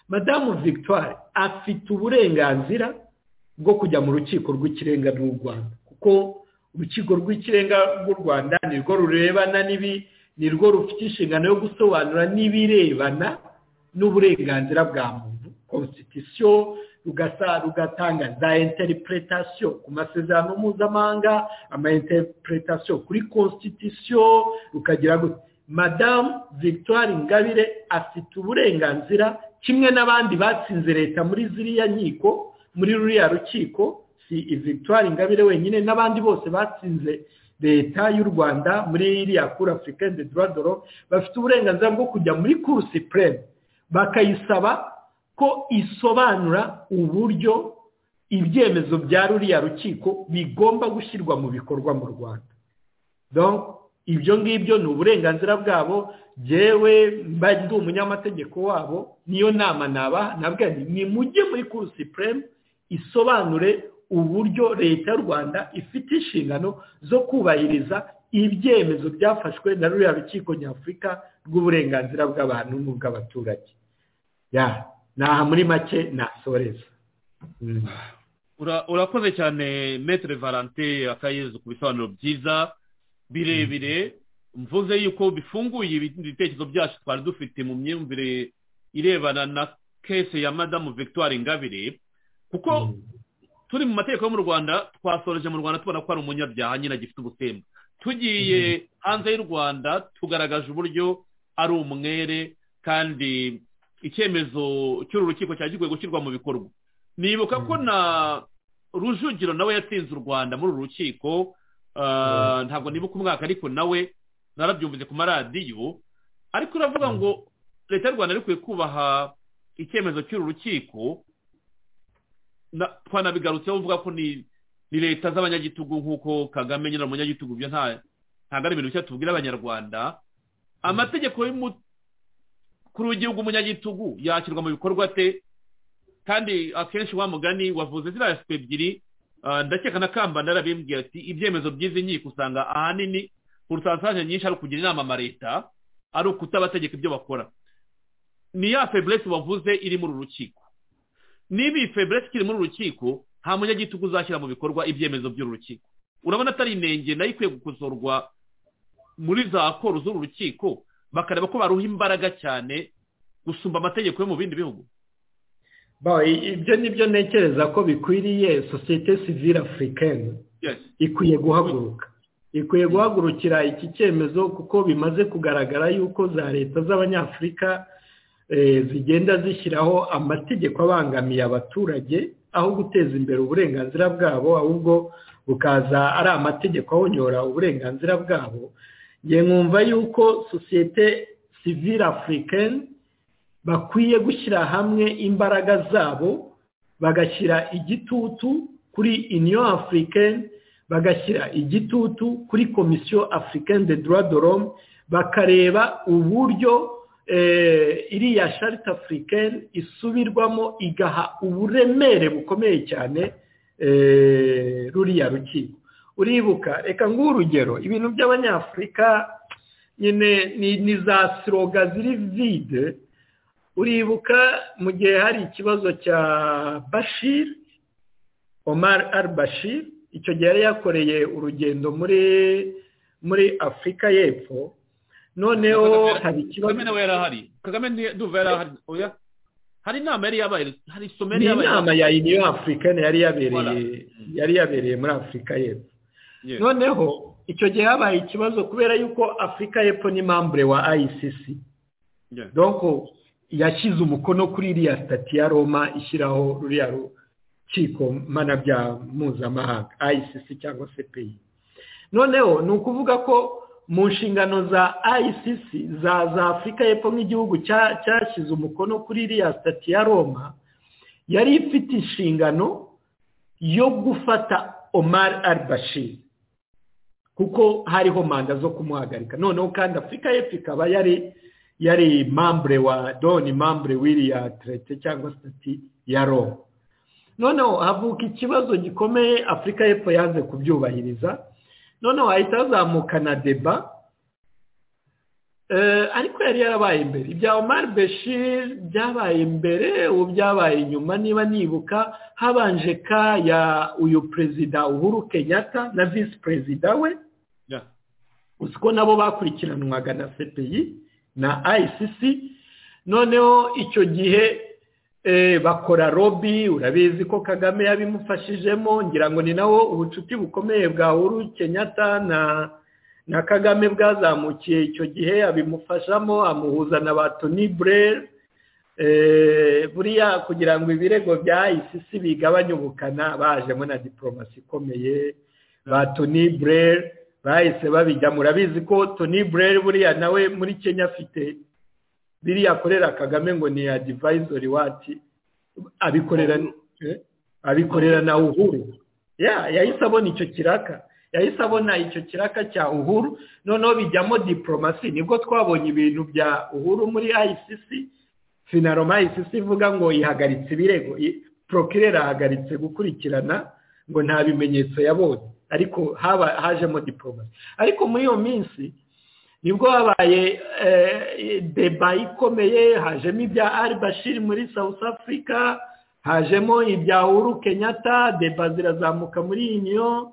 Speaker 4: madamu victoire afite uburenganzira bwo kujya mu rukiko rw'ikirenga rw'u rwanda kuko urukiko rw'ikirenga rw'u rwanda nirwo rurebana n'ibi nirwo rufite inshingano yo gusobanura n'ibirebana n'uburenganzira bwa muntu konstitusiyo ugatanga za interpretation ku masezerano mpuzamahanga ama interpretation kuri constitution rukagira gutya madamu victoire ngabire afite uburenganzira kimwe n'abandi batsinze leta muri ziriya nkiko muri ruriya rukiko si victoire ngabire wenyine n'abandi bose batsinze leta y'u rwanda muri iriya kuri afurika de doradoro bafite uburenganzira bwo kujya muri kursi pureme bakayisaba ko isobanura uburyo ibyemezo bya ruriya rukiko bigomba gushyirwa mu bikorwa mu rwanda ibyo ngibyo ni uburenganzira bwabo byewe ndi umunyamategeko wabo niyo nama nabaha nabwo ni mujye muri kursi pureme isobanure uburyo leta y'u rwanda ifite inshingano zo kubahiriza ibyemezo byafashwe na ruriya rukiko nyafurika rw'uburenganzira bw'abantu n'ubw'abaturage aha muri make nasoreza
Speaker 3: urakoze cyane metere valante akayezu ku bisobanuro byiza birebire mvuze yuko bifunguye ibitekerezo byacu twari dufite mu myumvire irebana na kese ya madamu victoire ngabire kuko turi mu mategeko yo mu rwanda twasoreje mu rwanda tubona ko ari umunyabyaha nyine agifite ubutemba tugiye hanze y'u rwanda tugaragaje uburyo ari umwere kandi icyemezo cy'uru rukiko cyari gikwiye gushyirwa mu bikorwa nibuka ko na rujugiro nawe yatsinze u rwanda muri uru rukiko ntabwo nibuka umwaka ariko nawe narabyumvise ku maradiyo ariko uravuga ngo leta y'u rwanda ikwiye kubaha icyemezo cy'uru rukiko twanabigarutseho uvuga ko ni leta z'abanyagitugu nk'uko kagame nyine umunyagitugu byo ntabwo ari ibintu bishya tubwira abanyarwanda amategeko y'umukuru w'igihugu umunyagitugu yashyirwa mu bikorwa ate kandi akenshi wa mugani wavuze ziriya sipe ebyiri ndakeka na kambanda arabimbwira ati ibyemezo by'izi nkiko usanga ahanini urusansaje nyinshi ari ukugira inama amareta ari ukutabategeka ibyo bakora ni ya feburesi wavuze iri muri uru rukiko niba iyi feburesi ikiri muri urukiko nta munyagitugu uzashyira mu bikorwa ibyemezo by'urukiko urabona atari inenge nayo ikwiye gukosorwa muri za koru z'uru rukiko bakareba ko baruha imbaraga cyane gusumba amategeko yo mu bindi bihugu
Speaker 4: ibyo ni byo ntekereza ko bikwiriye sosiyete sivire afurikani ikwiye guhaguruka ikwiye guhagurukira iki cyemezo kuko bimaze kugaragara yuko za leta z'abanyafurika zigenda zishyiraho amategeko abangamiye abaturage aho guteza imbere uburenganzira bwabo ahubwo bukaza ari amategeko ahonyora uburenganzira bwabo nge nkumva yuko sosiyete sivire afurikani bakwiye gushyira hamwe imbaraga zabo bagashyira igitutu kuri uniyo afurikani bagashyira igitutu kuri komisiyo afurikani de doradoromu bakareba uburyo iriya sharita afurikani isubirwamo igaha uburemere bukomeye cyane ruriya rukiko uribuka reka nguhe urugero ibintu by'abanyafurika nyine ni za siroga ziri vide uribuka mu gihe hari ikibazo cya bashir omar al bashir icyo gihe yari yakoreye urugendo muri muri afurika y'epfo noneho hari ikibazo
Speaker 3: kagame nawe yari ahari kagame nduva yari ahari oya hari inama yari yabaye hari isomo yari yabaye
Speaker 4: inama ya uniyo afurikani yari yabereye yari yabereye muri afurika y'epfo noneho icyo gihe habaye ikibazo kubera yuko afurika y'epfo ni mambure wa icc donko yashyize umukono kuri iriya sitati ya roma ishyiraho ruriya rukiko mpanabyaha mpuzamahanga icc cyangwa se peyi noneho ni ukuvuga ko mu nshingano za ICC za za afurika y'epfo nk'igihugu cyashyize umukono kuri iriya sitati ya roma yari ifite inshingano yo gufata omar al bashir kuko hariho manda zo kumuhagarika noneho kandi afurika y'epfo ikaba yari yari mambure wa doni mambure w'iriya terete cyangwa sitati ya roma noneho havuka ikibazo gikomeye afurika y'epfo yanze kubyubahiriza noneho hahita hazamuka na deba ariko yari yarabaye imbere ibya Omar Bashir byabaye imbere ubu byabaye inyuma niba nibuka habanje ka ya uyu perezida uhuru kenyatta na visi perezida we uzi ko nabo bakurikiranwaga na cpi na icc noneho icyo gihe bakora robi urabizi ko kagame yabimufashijemo ngira ngo ni nawo ubucuti bukomeye bwa uhuru kenyatta na na kagame bwazamukiye icyo gihe abimufashamo amuhuza na ba toni burere buriya kugira ngo ibirego bya isisi bigabanye ubukana bajemo na diporomasi ikomeye ba toni burere bahise babijya murabizi ko toni burere buriya nawe muri kenya afite biriya akorera kagame ngo ni ya divayizori wati abikorera abikorera na uhuru yahise abona icyo kiraka yahise abona icyo kiraka cya uhuru noneho bijyamo diporomasi nibwo twabonye ibintu bya uhuru muri ICC finaroma ICC ivuga ngo ihagaritse ibirego porokirera ahagaritse gukurikirana ngo nta bimenyetso yabonye ariko haba hajemo diporomasi ariko muri iyo minsi nibwo habaye deba ikomeye hajemo ibya ari bashiri muri south africa hajemo ibya uhuru kenyatta deba zirazamuka muri uniyo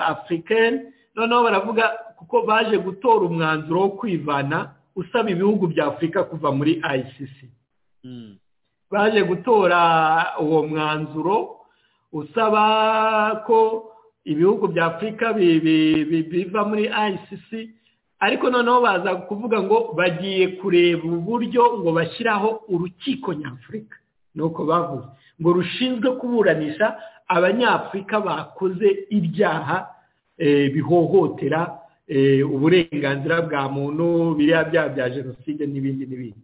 Speaker 4: african noneho baravuga kuko baje gutora umwanzuro wo kwivana usaba ibihugu bya afurika kuva muri icc baje gutora uwo mwanzuro usaba ko ibihugu bya afurika biva muri icc ariko noneho baza kuvuga ngo bagiye kureba uburyo ngo bashyiraho urukiko nyafurika ni uko bavuze ngo rushinzwe kuburanisha abanyafurika bakoze ibyaha bihohotera uburenganzira bwa muntu biriya byaha bya jenoside n'ibindi n'ibindi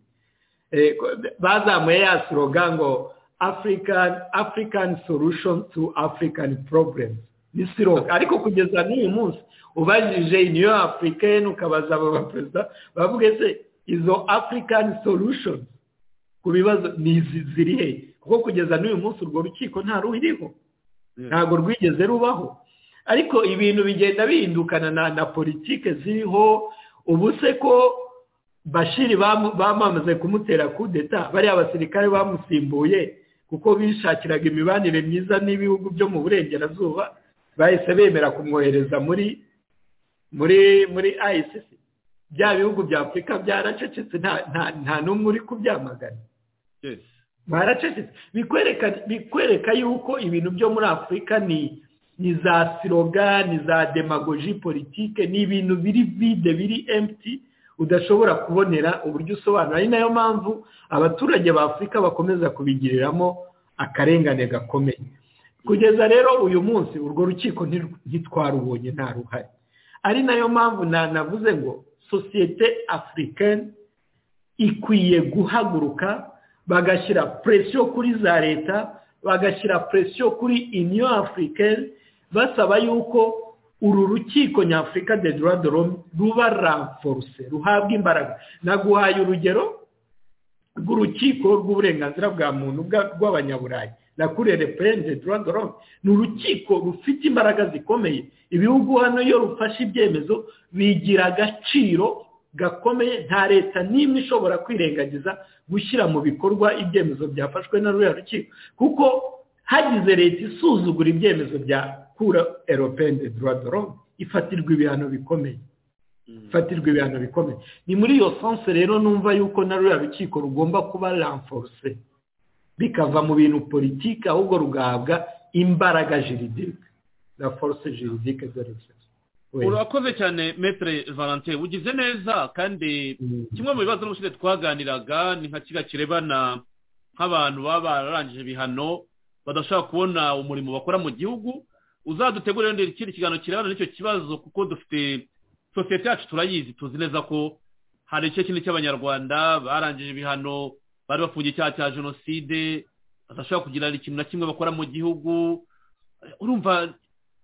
Speaker 4: bazamuye ya siroga ngo afurikani sorushoni tu afurikani poroburemu ni siroga ariko kugeza n'uyu munsi ubajije niyo afurikani ukabaza aba perezida bavuga se izo afurikani sorushoni ku bibazo n'izi ziri he kuko kugeza n'uyu munsi urwo rukiko nta ruriho ntabwo rwigeze rubaho ariko ibintu bigenda bihindukana na politike ziriho ubu se ko bashiri bamamaze kumutera kudeta bariya abasirikare bamusimbuye kuko bishakiraga imibanire myiza n'ibihugu byo mu burengerazuba bahise bemera kumwohereza muri muri muri ICC bya bihugu bya afurika byaracecetse nta n'umwe uri kubyamagana baracecetse bikwereka yuko ibintu byo muri afurika ni ni za siroga ni za demagoji politike ni ibintu biri vide biri emputi udashobora kubonera uburyo usobanura ari nayo mpamvu abaturage ba afurika bakomeza kubigiriramo akarengane gakomeye kugeza rero uyu munsi urwo rukiko ntitwarubonye nta ruhare ari nayo mpamvu navuze ngo sosiyete afurikani ikwiye guhaguruka bagashyira presiyo kuri za leta bagashyira presiyo kuri iniyo afurikani basaba yuko uru rukiko nyafurika de dorome ruba ramforuse ruhabwa imbaraga naguhaye urugero rw'urukiko rw'uburenganzira bwa muntu rw'abanyaburayi na kurere perezida duran dorome ni urukiko rufite imbaraga zikomeye ibihugu hano iyo rufashe ibyemezo bigira agaciro gakomeye nta leta n'imwe ishobora kwirengagiza gushyira mu bikorwa ibyemezo byafashwe na ruriya rukiko kuko hagize leta isuzugura ibyemezo bya kura eropende duran dorome ifatirwa ibihano bikomeye ifatirwa ibihano bikomeye ni muri iyo sonse rero numva yuko na ruriya rukiko rugomba kuba ramforuse bikava mu bintu politiki ahubwo rugahabwa imbaraga jiridike na force jiridike zerekeza
Speaker 3: urakoze cyane metere valentin ugize neza kandi kimwe mu bibazo n'ubushize twaganiraga ni nka kiga kirebana nk'abantu baba bararangije ibihano badashobora kubona umurimo bakora mu gihugu uzadutegurire ikindi kiganiro kirebana n'icyo kibazo kuko dufite sosiyete yacu turayizi tuzi neza ko hari igice kinini cy'abanyarwanda barangije ibihano bari bafungiye icyaha cya jenoside badashobora kugira ikintu na kimwe bakora mu gihugu urumva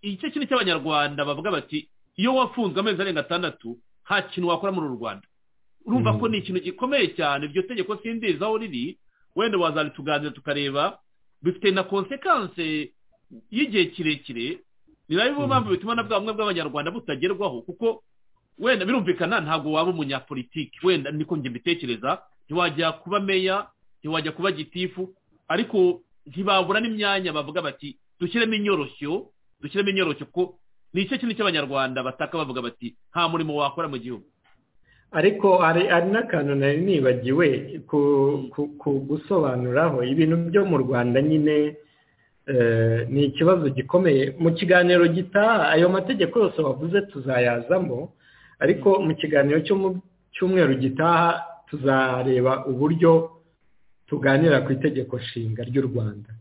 Speaker 3: igice kinini cy'abanyarwanda bavuga bati iyo wafunzwe amezi arenga atandatu nta kintu wakora muri uru rwanda urumva ko ni ikintu gikomeye cyane iryo tegeko sindizi aho riri wenda wazarituganira tukareba bifite na konsekanse y'igihe kirekire ni nayo mpamvu bituma na bwa bumwe bw'abanyarwanda butagerwaho kuko wenda birumvikana ntabwo waba umunyapolitiki wenda niko njye mbitekereza ntiwajya kuba meya ntiwajya kuba gitifu ariko ntibabura n'imyanya bavuga bati dushyiremo inyoroshyo dushyiremo inyoroshyo kuko ni igice kinini cy'abanyarwanda bataka bavuga bati nta murimo wakora mu gihugu
Speaker 4: ariko hari hari n'akantu nari nibagiwe ku gusobanuraho ibintu byo mu rwanda nyine ni ikibazo gikomeye mu kiganiro gitaha ayo mategeko yose wavuze tuzayazamo ariko mu kiganiro cyo mu cyumweru gitaha tuzareba uburyo tuganira ku itegeko nshinga ry'u rwanda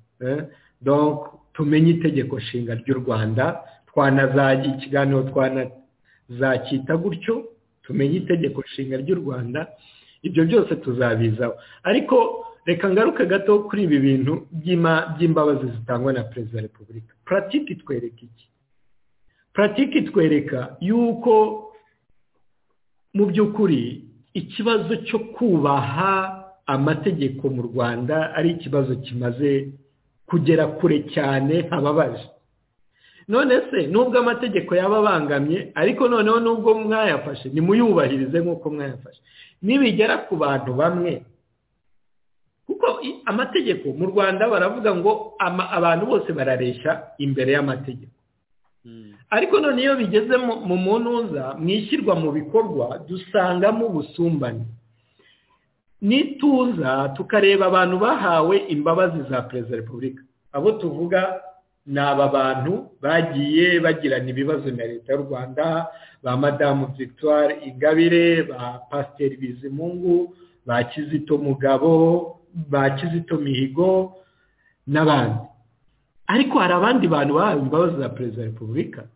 Speaker 4: tumenye itegeko nshinga ry'u rwanda twanazajya ikiganiro twanazacyita gutyo tumenye itegeko nshinga ry'u rwanda ibyo byose tuzabizaho ariko reka ngaruke gato kuri ibi bintu by'imbabazi zitangwa na perezida wa repubulika puratike itwereka iki puratike itwereka yuko mu by'ukuri ikibazo cyo kubaha amategeko mu rwanda ari ikibazo kimaze kugera kure cyane hababaje none se nubwo amategeko yaba abangamye ariko noneho nubwo mwayafashe nimuyubahirize nk'uko mwayafashe nibigera ku bantu bamwe kuko amategeko mu rwanda baravuga ngo abantu bose barareshya imbere y'amategeko ariko none iyo bigeze mu munuza mu ishyirwa mu bikorwa dusangamo ubusumbane n'ituza tukareba abantu bahawe imbabazi za perezida wa repubulika abo tuvuga ni aba bantu bagiye bagirana ibibazo na leta y'u rwanda ba madamu victoire ingabire ba pasiteri bizimungu ba kizito mugabo ba kizito mihigo n'abandi ariko hari abandi bantu bahawe imbabazi za perezida wa repubulika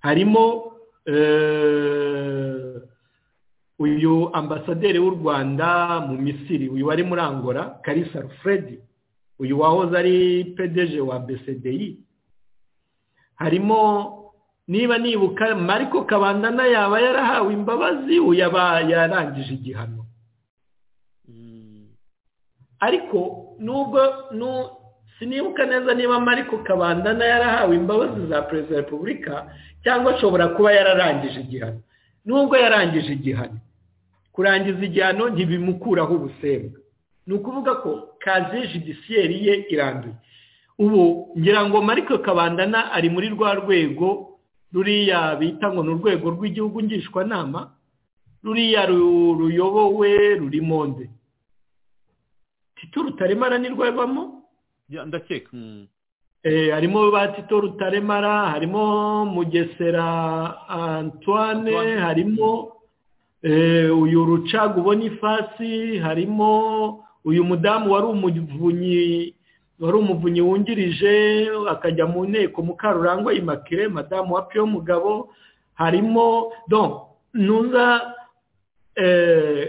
Speaker 4: harimo uyu ambasaderi w'u rwanda mu misiri uyu wari muri angola karisa rufredi uyu wahoze ari pedeje wa bcdi harimo niba nibuka mariko kabandana yaba yarahawe imbabazi yaba yarangije igihano ariko nubwo sinibuka neza niba mariko kabandana yarahawe imbabazi za perezida wa repubulika cyangwa ashobora kuba yararangije igihano nubwo yarangije igihano kurangiza igihano ntibimukuraho ubusembwa ni ukuvuga ko kazi judisiyeri ye iranduye ubu ngira ngo mariko kabandana ari muri rwa rwego ruriya bita ngo ni urwego rw'igihugu ngishwanama ruriya ruyobowe ruri monde tito rutaremara nirwabamo
Speaker 3: ndakeka
Speaker 4: harimo ba tito rutaremara harimo mugesera antoine harimo uyu rucaga ubona ifasi harimo uyu mudamu wari umuvunyi wari umuvunyi wungirije akajya mu nteko mukarurangwa imakire madamu wa piyo mugabo harimo ntuza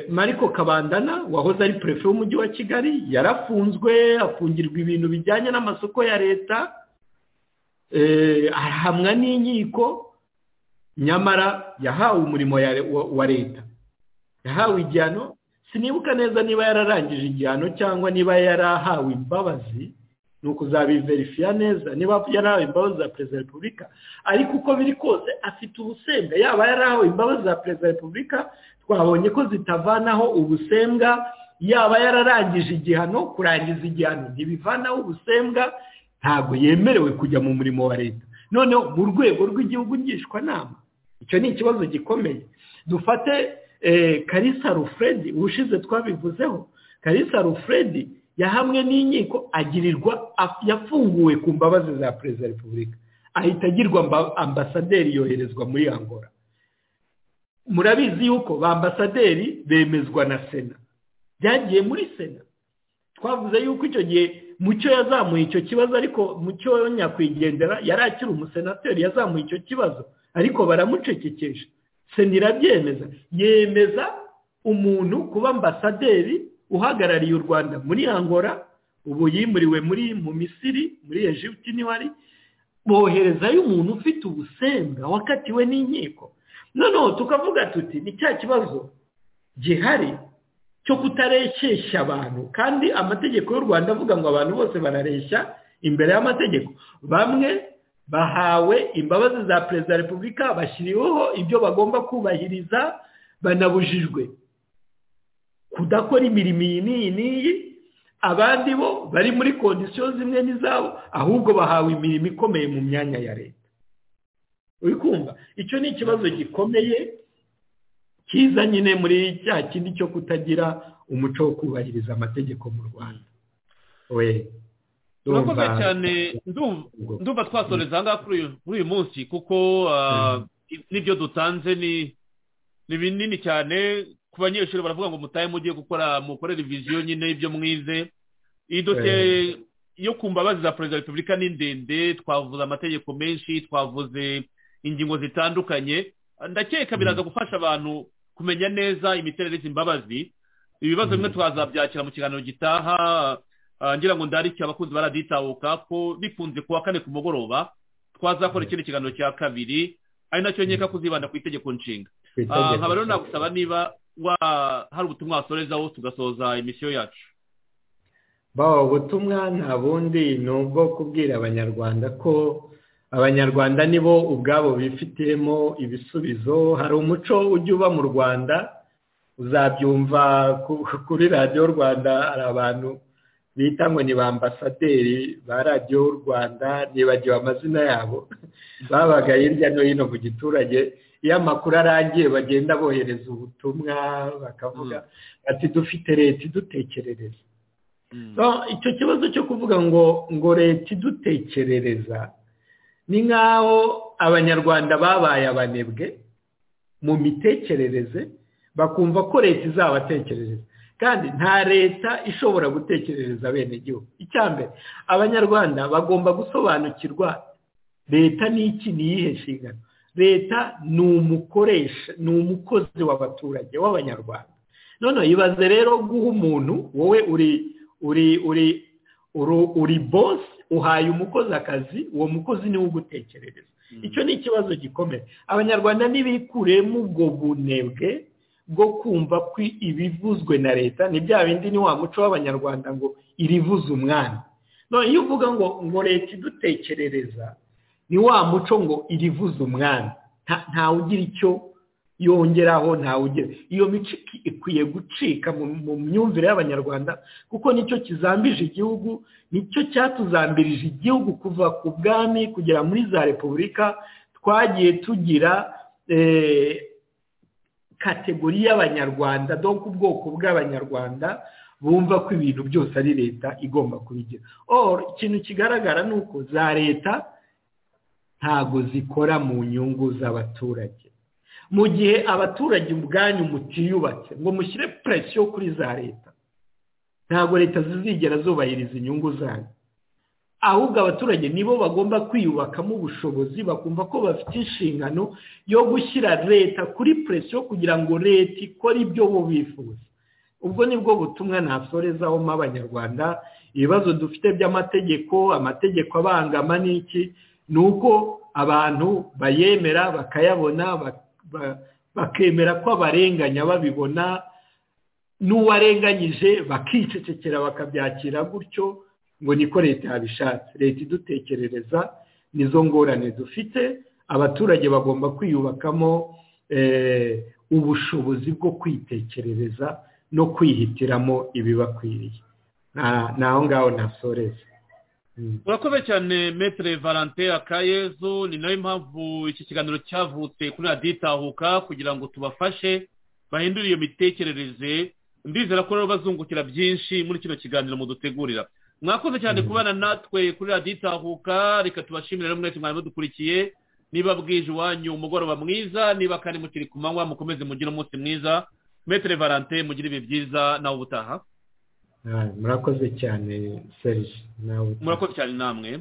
Speaker 4: mariko kabandana wahoze ari perefe w'umujyi wa kigali yarafunzwe afungirwa ibintu bijyanye n'amasoko ya leta ahamwa n'inkiko nyamara yahawe umurimo wa leta yahawe igihano sinibuka neza niba yararangije igihano cyangwa niba yarahawe imbabazi ni ukuzabiverifiya neza niba yarahawe imbabazi za perezida wa repubulika ariko uko biri kose afite ubusembwa yaba yarahawe imbabazi za perezida wa repubulika twabonye ko zitavanaho ubusembwa yaba yararangije igihano kurangiza igihano ntibivanaho ubusembwa ntabwo yemerewe kujya mu murimo wa leta noneho mu rwego rw'igihugu ngishwanama icyo ni ikibazo gikomeye dufate karisa rufredi ubushize twabivuzeho karisa rufredi yahamwe n'inkiko agirirwa yafunguwe ku mbabazi za perezida wa repubulika ahita agirwa ambasaderi yoherezwa muri angola murabizi yuko ba ambasaderi bemezwa na sena byagiye muri sena twavuze yuko icyo gihe mucyo yazamuye icyo kibazo ariko mucyo nyakwigendera yari akiri umusenateri yazamuye icyo kibazo ariko baramucecekesha sena irabyemeza yemeza umuntu kuba ambasaderi uhagarariye u rwanda muri angola ubu yimuriwe muri mu misiri muri egiputi niho ari boherezayo umuntu ufite ubusembwa wakatiwe n'inkiko noneho tukavuga tuti ni cya kibazo gihari cyo kutareshyeshya abantu kandi amategeko y'u rwanda avuga ngo abantu bose barareshya imbere y'amategeko bamwe bahawe imbabazi za perezida wa repubulika bashyiriweho ibyo bagomba kubahiriza banabujijwe kudakora imirimo iyi n'iyi n'iyi abandi bo bari muri kondisiyo zimwe n'izabo ahubwo bahawe imirimo ikomeye mu myanya ya leta uri kumva icyo ni ikibazo gikomeye cyiza nyine muri cya kindi cyo kutagira umuco wo kubahiriza amategeko mu rwanda we
Speaker 3: turakoze cyane ndumva ndumva twasoreza ahangaha kuri uyu kuri uyu munsi kuko ah, n'ibyo dutanze ni ni binini cyane ku banyeshuri baravuga ngo mutahe mugiye gukora mukore reviziyo nyine y'ibyo mwize iyi dosiye yo ku mbabazi za perezida wa repubulika ni ndende twavuze amategeko menshi twavuze ingingo zitandukanye ndakeka biraza gufasha abantu kumenya neza imiterere y'izi mbabazi ibibazo bimwe twazabyakira mu kiganiro gitaha ah, ngira ngo ndarike abakunzi baraditahuka ko bikunze kuwa kane ku mugoroba twazakora ikindi kiganiro cya kabiri ari nacyo nkeka kuzibanda ku itegeko nshinga Ah, nkaba rero nagusaba niba wa- hari ubutumwa wasorezaho tugasoza imisiyo yacu
Speaker 4: bawo ubutumwa nta bundi ni ubwo kubwira abanyarwanda ko abanyarwanda nibo ubwabo bifitiyemo ibisubizo hari umuco ujya uba mu rwanda uzabyumva ku- kuri radiyo rwanda hari abantu bita ngo ni ba ambasaderi ba radiyo rwanda nibagiwe amazina yabo babaga hirya no hino mu giturage iyo amakuru arangiye bagenda bohereza ubutumwa bakavuga ati dufite leta idutekerereza
Speaker 3: Mm.
Speaker 4: So, icyo kibazo cyo kuvuga ngo ngo leta idutekerereza ni nk'aho abanyarwanda babaye abanebwe mu mitekerereze bakumva ko leta izabatekerereza kandi nta leta ishobora gutekerereza bene gihugu icya mbere abanyarwanda bagomba gusobanukirwa leta ni iki ni iyihe nshingano leta ni umukoresha ni umukozi w'abaturage w'abanyarwanda none ibaze rero guha umuntu wowe uri uri uri uri uri bosi uhaye umukozi akazi uwo mukozi niwe ugutekerereza icyo ni ikibazo gikomeye abanyarwanda ntibikuremo ubwo bunebwe bwo kumva ko ibivuzwe na leta ni bya bindi ni wa muco w'abanyarwanda ngo irivuze umwana none iyo uvuga ngo ngo leta idutekerereza ni wa muco ngo irivuze umwana nta- ntawe ugira icyo yongeraho ntawe ugira iyo mico iki- ikwiye gucika mu mu myumvire y'abanyarwanda kuko nicyo kizambije igihugu nicyo cyatuzambirije igihugu kuva ku bwami kugera muri za repubulika twagiye tugira eh, kategori y'abanyarwanda donko ubwoko bw'abanyarwanda bumva ko ibintu byose ari leta igomba kubigira Or, ikintu kigaragara ni uko za leta ntago zikora mu nyungu z'abaturage mu gihe abaturage ubwanyu mutiyubatse ngo mushyire presiyo kuri za leta ntabwo leta zizigera zubahiriza inyungu zanyu ahubwo abaturage nibo bagomba kwiyubakamo ubushobozi bakumva ko bafite inshingano yo gushyira leta kuri presiyo kugira ngo leta ikore ibyo bo bifuza ubwo nibwo butumwa nasorezaho mo abanyarwanda ibibazo dufite by'amategeko amategeko abangama n'iki ni uko abantu bayemera bakayabona bak- ba- bakemera ko abarenganya babibona n'uwarenganyije bakicecekera bakabyakira gutyo ngo niko leta yabishatse leta idutekerereza nizo ngorane dufite abaturage bagomba kwiyubakamo eh, ubushobozi bwo kwitekerereza no kwihitiramo ibibakwiriye Na- naho ngaho nasoreza Mm.
Speaker 3: urakoze cyane metere valante akayezu ni nayo mpamvu iki kiganiro cyavutse kuri radiyo itahuka kugira ngo tubafashe bahindure iyo mitekerereze ndizera ko rero bazungukira byinshi muri kino kiganiro mudutegurira mwakoze cyane
Speaker 4: Mm.
Speaker 3: kubana natwe kuri radiyo itahuka reka tubashimire rero mwese mwari mudukurikiye niba bwije iwanyu umugoroba mwiza niba kandi mukiri ku manywa mukomeze mugire umunsi mwiza metere valante mugire ibihe byiza nawe ubutaha
Speaker 4: Ah, murakoze cyane serge nawe
Speaker 3: murakoze cyane namwe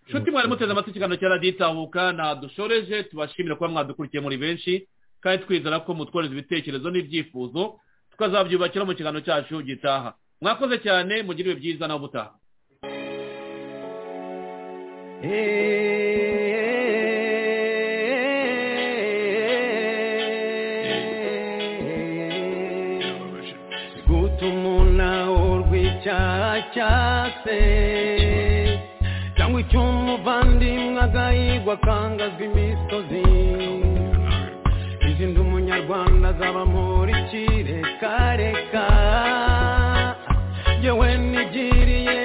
Speaker 3: nshuti mwari muteze amatwi ikiganiro cya radiyo itahuka ntadushoreje tubashimira kuba mwadukurikiye muri benshi kandi twizera ko mutworeza ibitekerezo n'ibyifuzo tukazabyubakira mu kiganiro cyacu gitaha mwakoze cyane mugire ibihe byiza nawe ubutaha
Speaker 2: gute umuntu urw'icyaha cyase cyangwa icyo umuvandimwe agahigwa akangazwa imisozi izindi umunyarwanda azaba muri kirekareka yewe nigiriye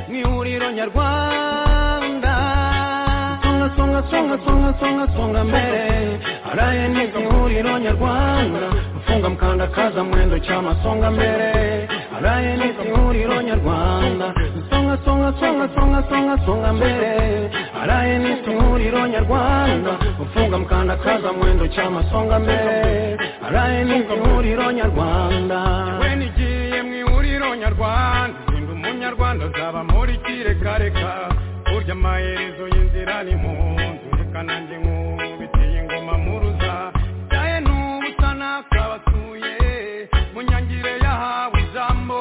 Speaker 2: mu ihuriro nyarwanda songa songa songa songa songa songa mbele haraye niko ihuriro nyarwanda mfunga mkandakaza mwendo chama songa mbele haraye niko ihuriro nyarwanda songa songa songa songa songa songa mbele haraye niko ihuriro nyarwanda mfunga mkandakaza mwendo chama songa mbele haraye niko ihuriro nyarwanda we nigiye mu ihuriro nyarwanda zinda umunyarwanda uzaba muri kirekareka burya amaherezo y'inzira ni mu nzu reka nanjye nkubitiye ingoma muruza byaye n'ubusa nakabasuye mu nyangire yahawe ijambo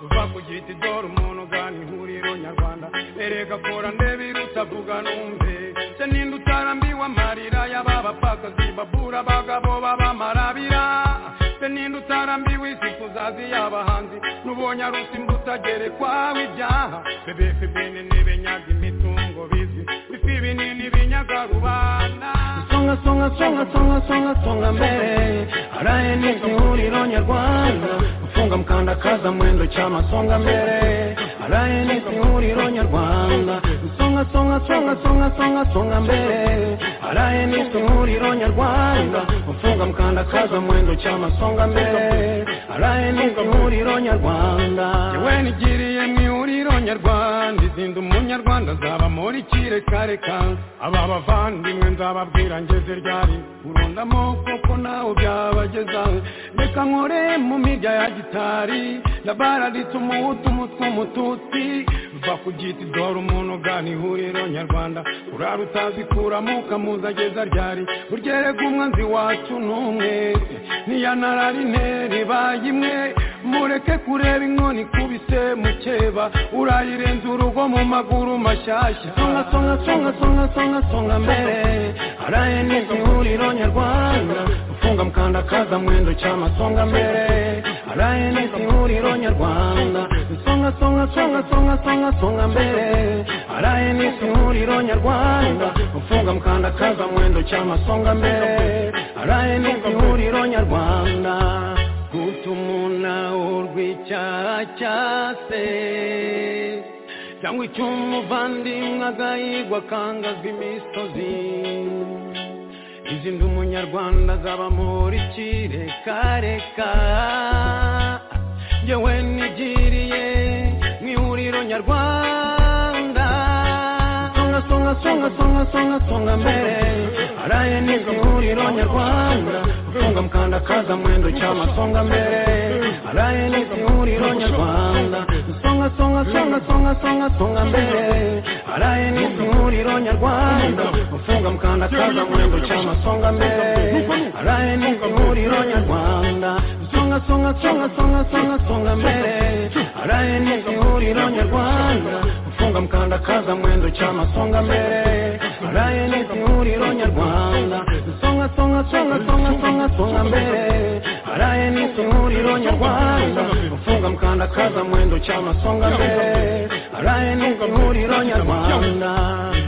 Speaker 2: uva ku giti dore umuntu ugana ihuriro nyarwanda erega kora ndebe irutavuga numve se ninde utarambiwe amarira y'aba bapfakazi babura abagabo b'abamarabira se ninde utarambiwe isi kuzazi y'abahanzi n'ubonye ari usimbuta gerekwaho ibyaha bebefe bene n'ibenyaga imitungo bizi bifi binini binyaga rubanda songa songa songa songa songa songa mbere haraye niko ihuriro nyarwanda ufunga mkandakaza mwendo chama songa mbere haraye niko ihuriro nyarwanda songa songa songa songa songa songa mbere haraye niko ihuriro nyarwanda ufunga mkandakaza mwendo chama songa mbere haraye niko ihuriro nyarwanda yewe nigiriye mu ihuriro nyarwanda izinda umunyarwanda nzaba muri kirekareka aba bavandimwe nzababwira ngeze ryari urundamo kuko nawe byabageza reka nkore mu mirya ya gitari ndabaralitse umuhutu umutwe umututsi va ku giti dore umuntu ugana ihuriro nyarwanda urara utazikuramo ukamuza ageza ryari uryerega umwanzi wacu n'umwe niya nararineri baye imwe mureke kureba inkoni kubise mukeba urayirenza urugo mu maguru mashyashya songa songa songa songa songa songa mbere haraye niko ihuriro nyarwanda ufunga mkandakaza mwendo chama songa mbere haraye niko ihuriro nyarwanda songa songa songa songa songa songa mbere haraye niko ihuriro nyarwanda ufunga mkandakaza mwendo chama songa mbere haraye niko ihuriro nyarwanda gutuma urw'icyaha cyase cyangwa icy'umuvandimwe agahigwa akangazwa imisozi izi nzu umunyarwanda azaba muri kirekareka yewe nigiriye mu ihuriro nyarwanda songa songa songa songa songa songa mbere haraye niko ihuriro nyarwanda ufunga mkandakaza mwendo chama songa mbere haraye niko ihuriro nyarwanda songa songa songa songa songa songa mbere haraye niko ihuriro nyarwanda ufunga mkandakaza mwendo chama songa mbere haraye niko ihuriro nyarwanda songa songa songa songa songa songa mbere haraye niko ihuriro nyarwanda ufunga mkandakaza mwendo chama songa mbere haraye niko ihuriro nyarwanda rwanda songa songa songa songa songa songa mbere haraye nituhuriro nyarwanda ufunga mkandakaza mwendo chama songa mbere haraye nituhuriro nyarwanda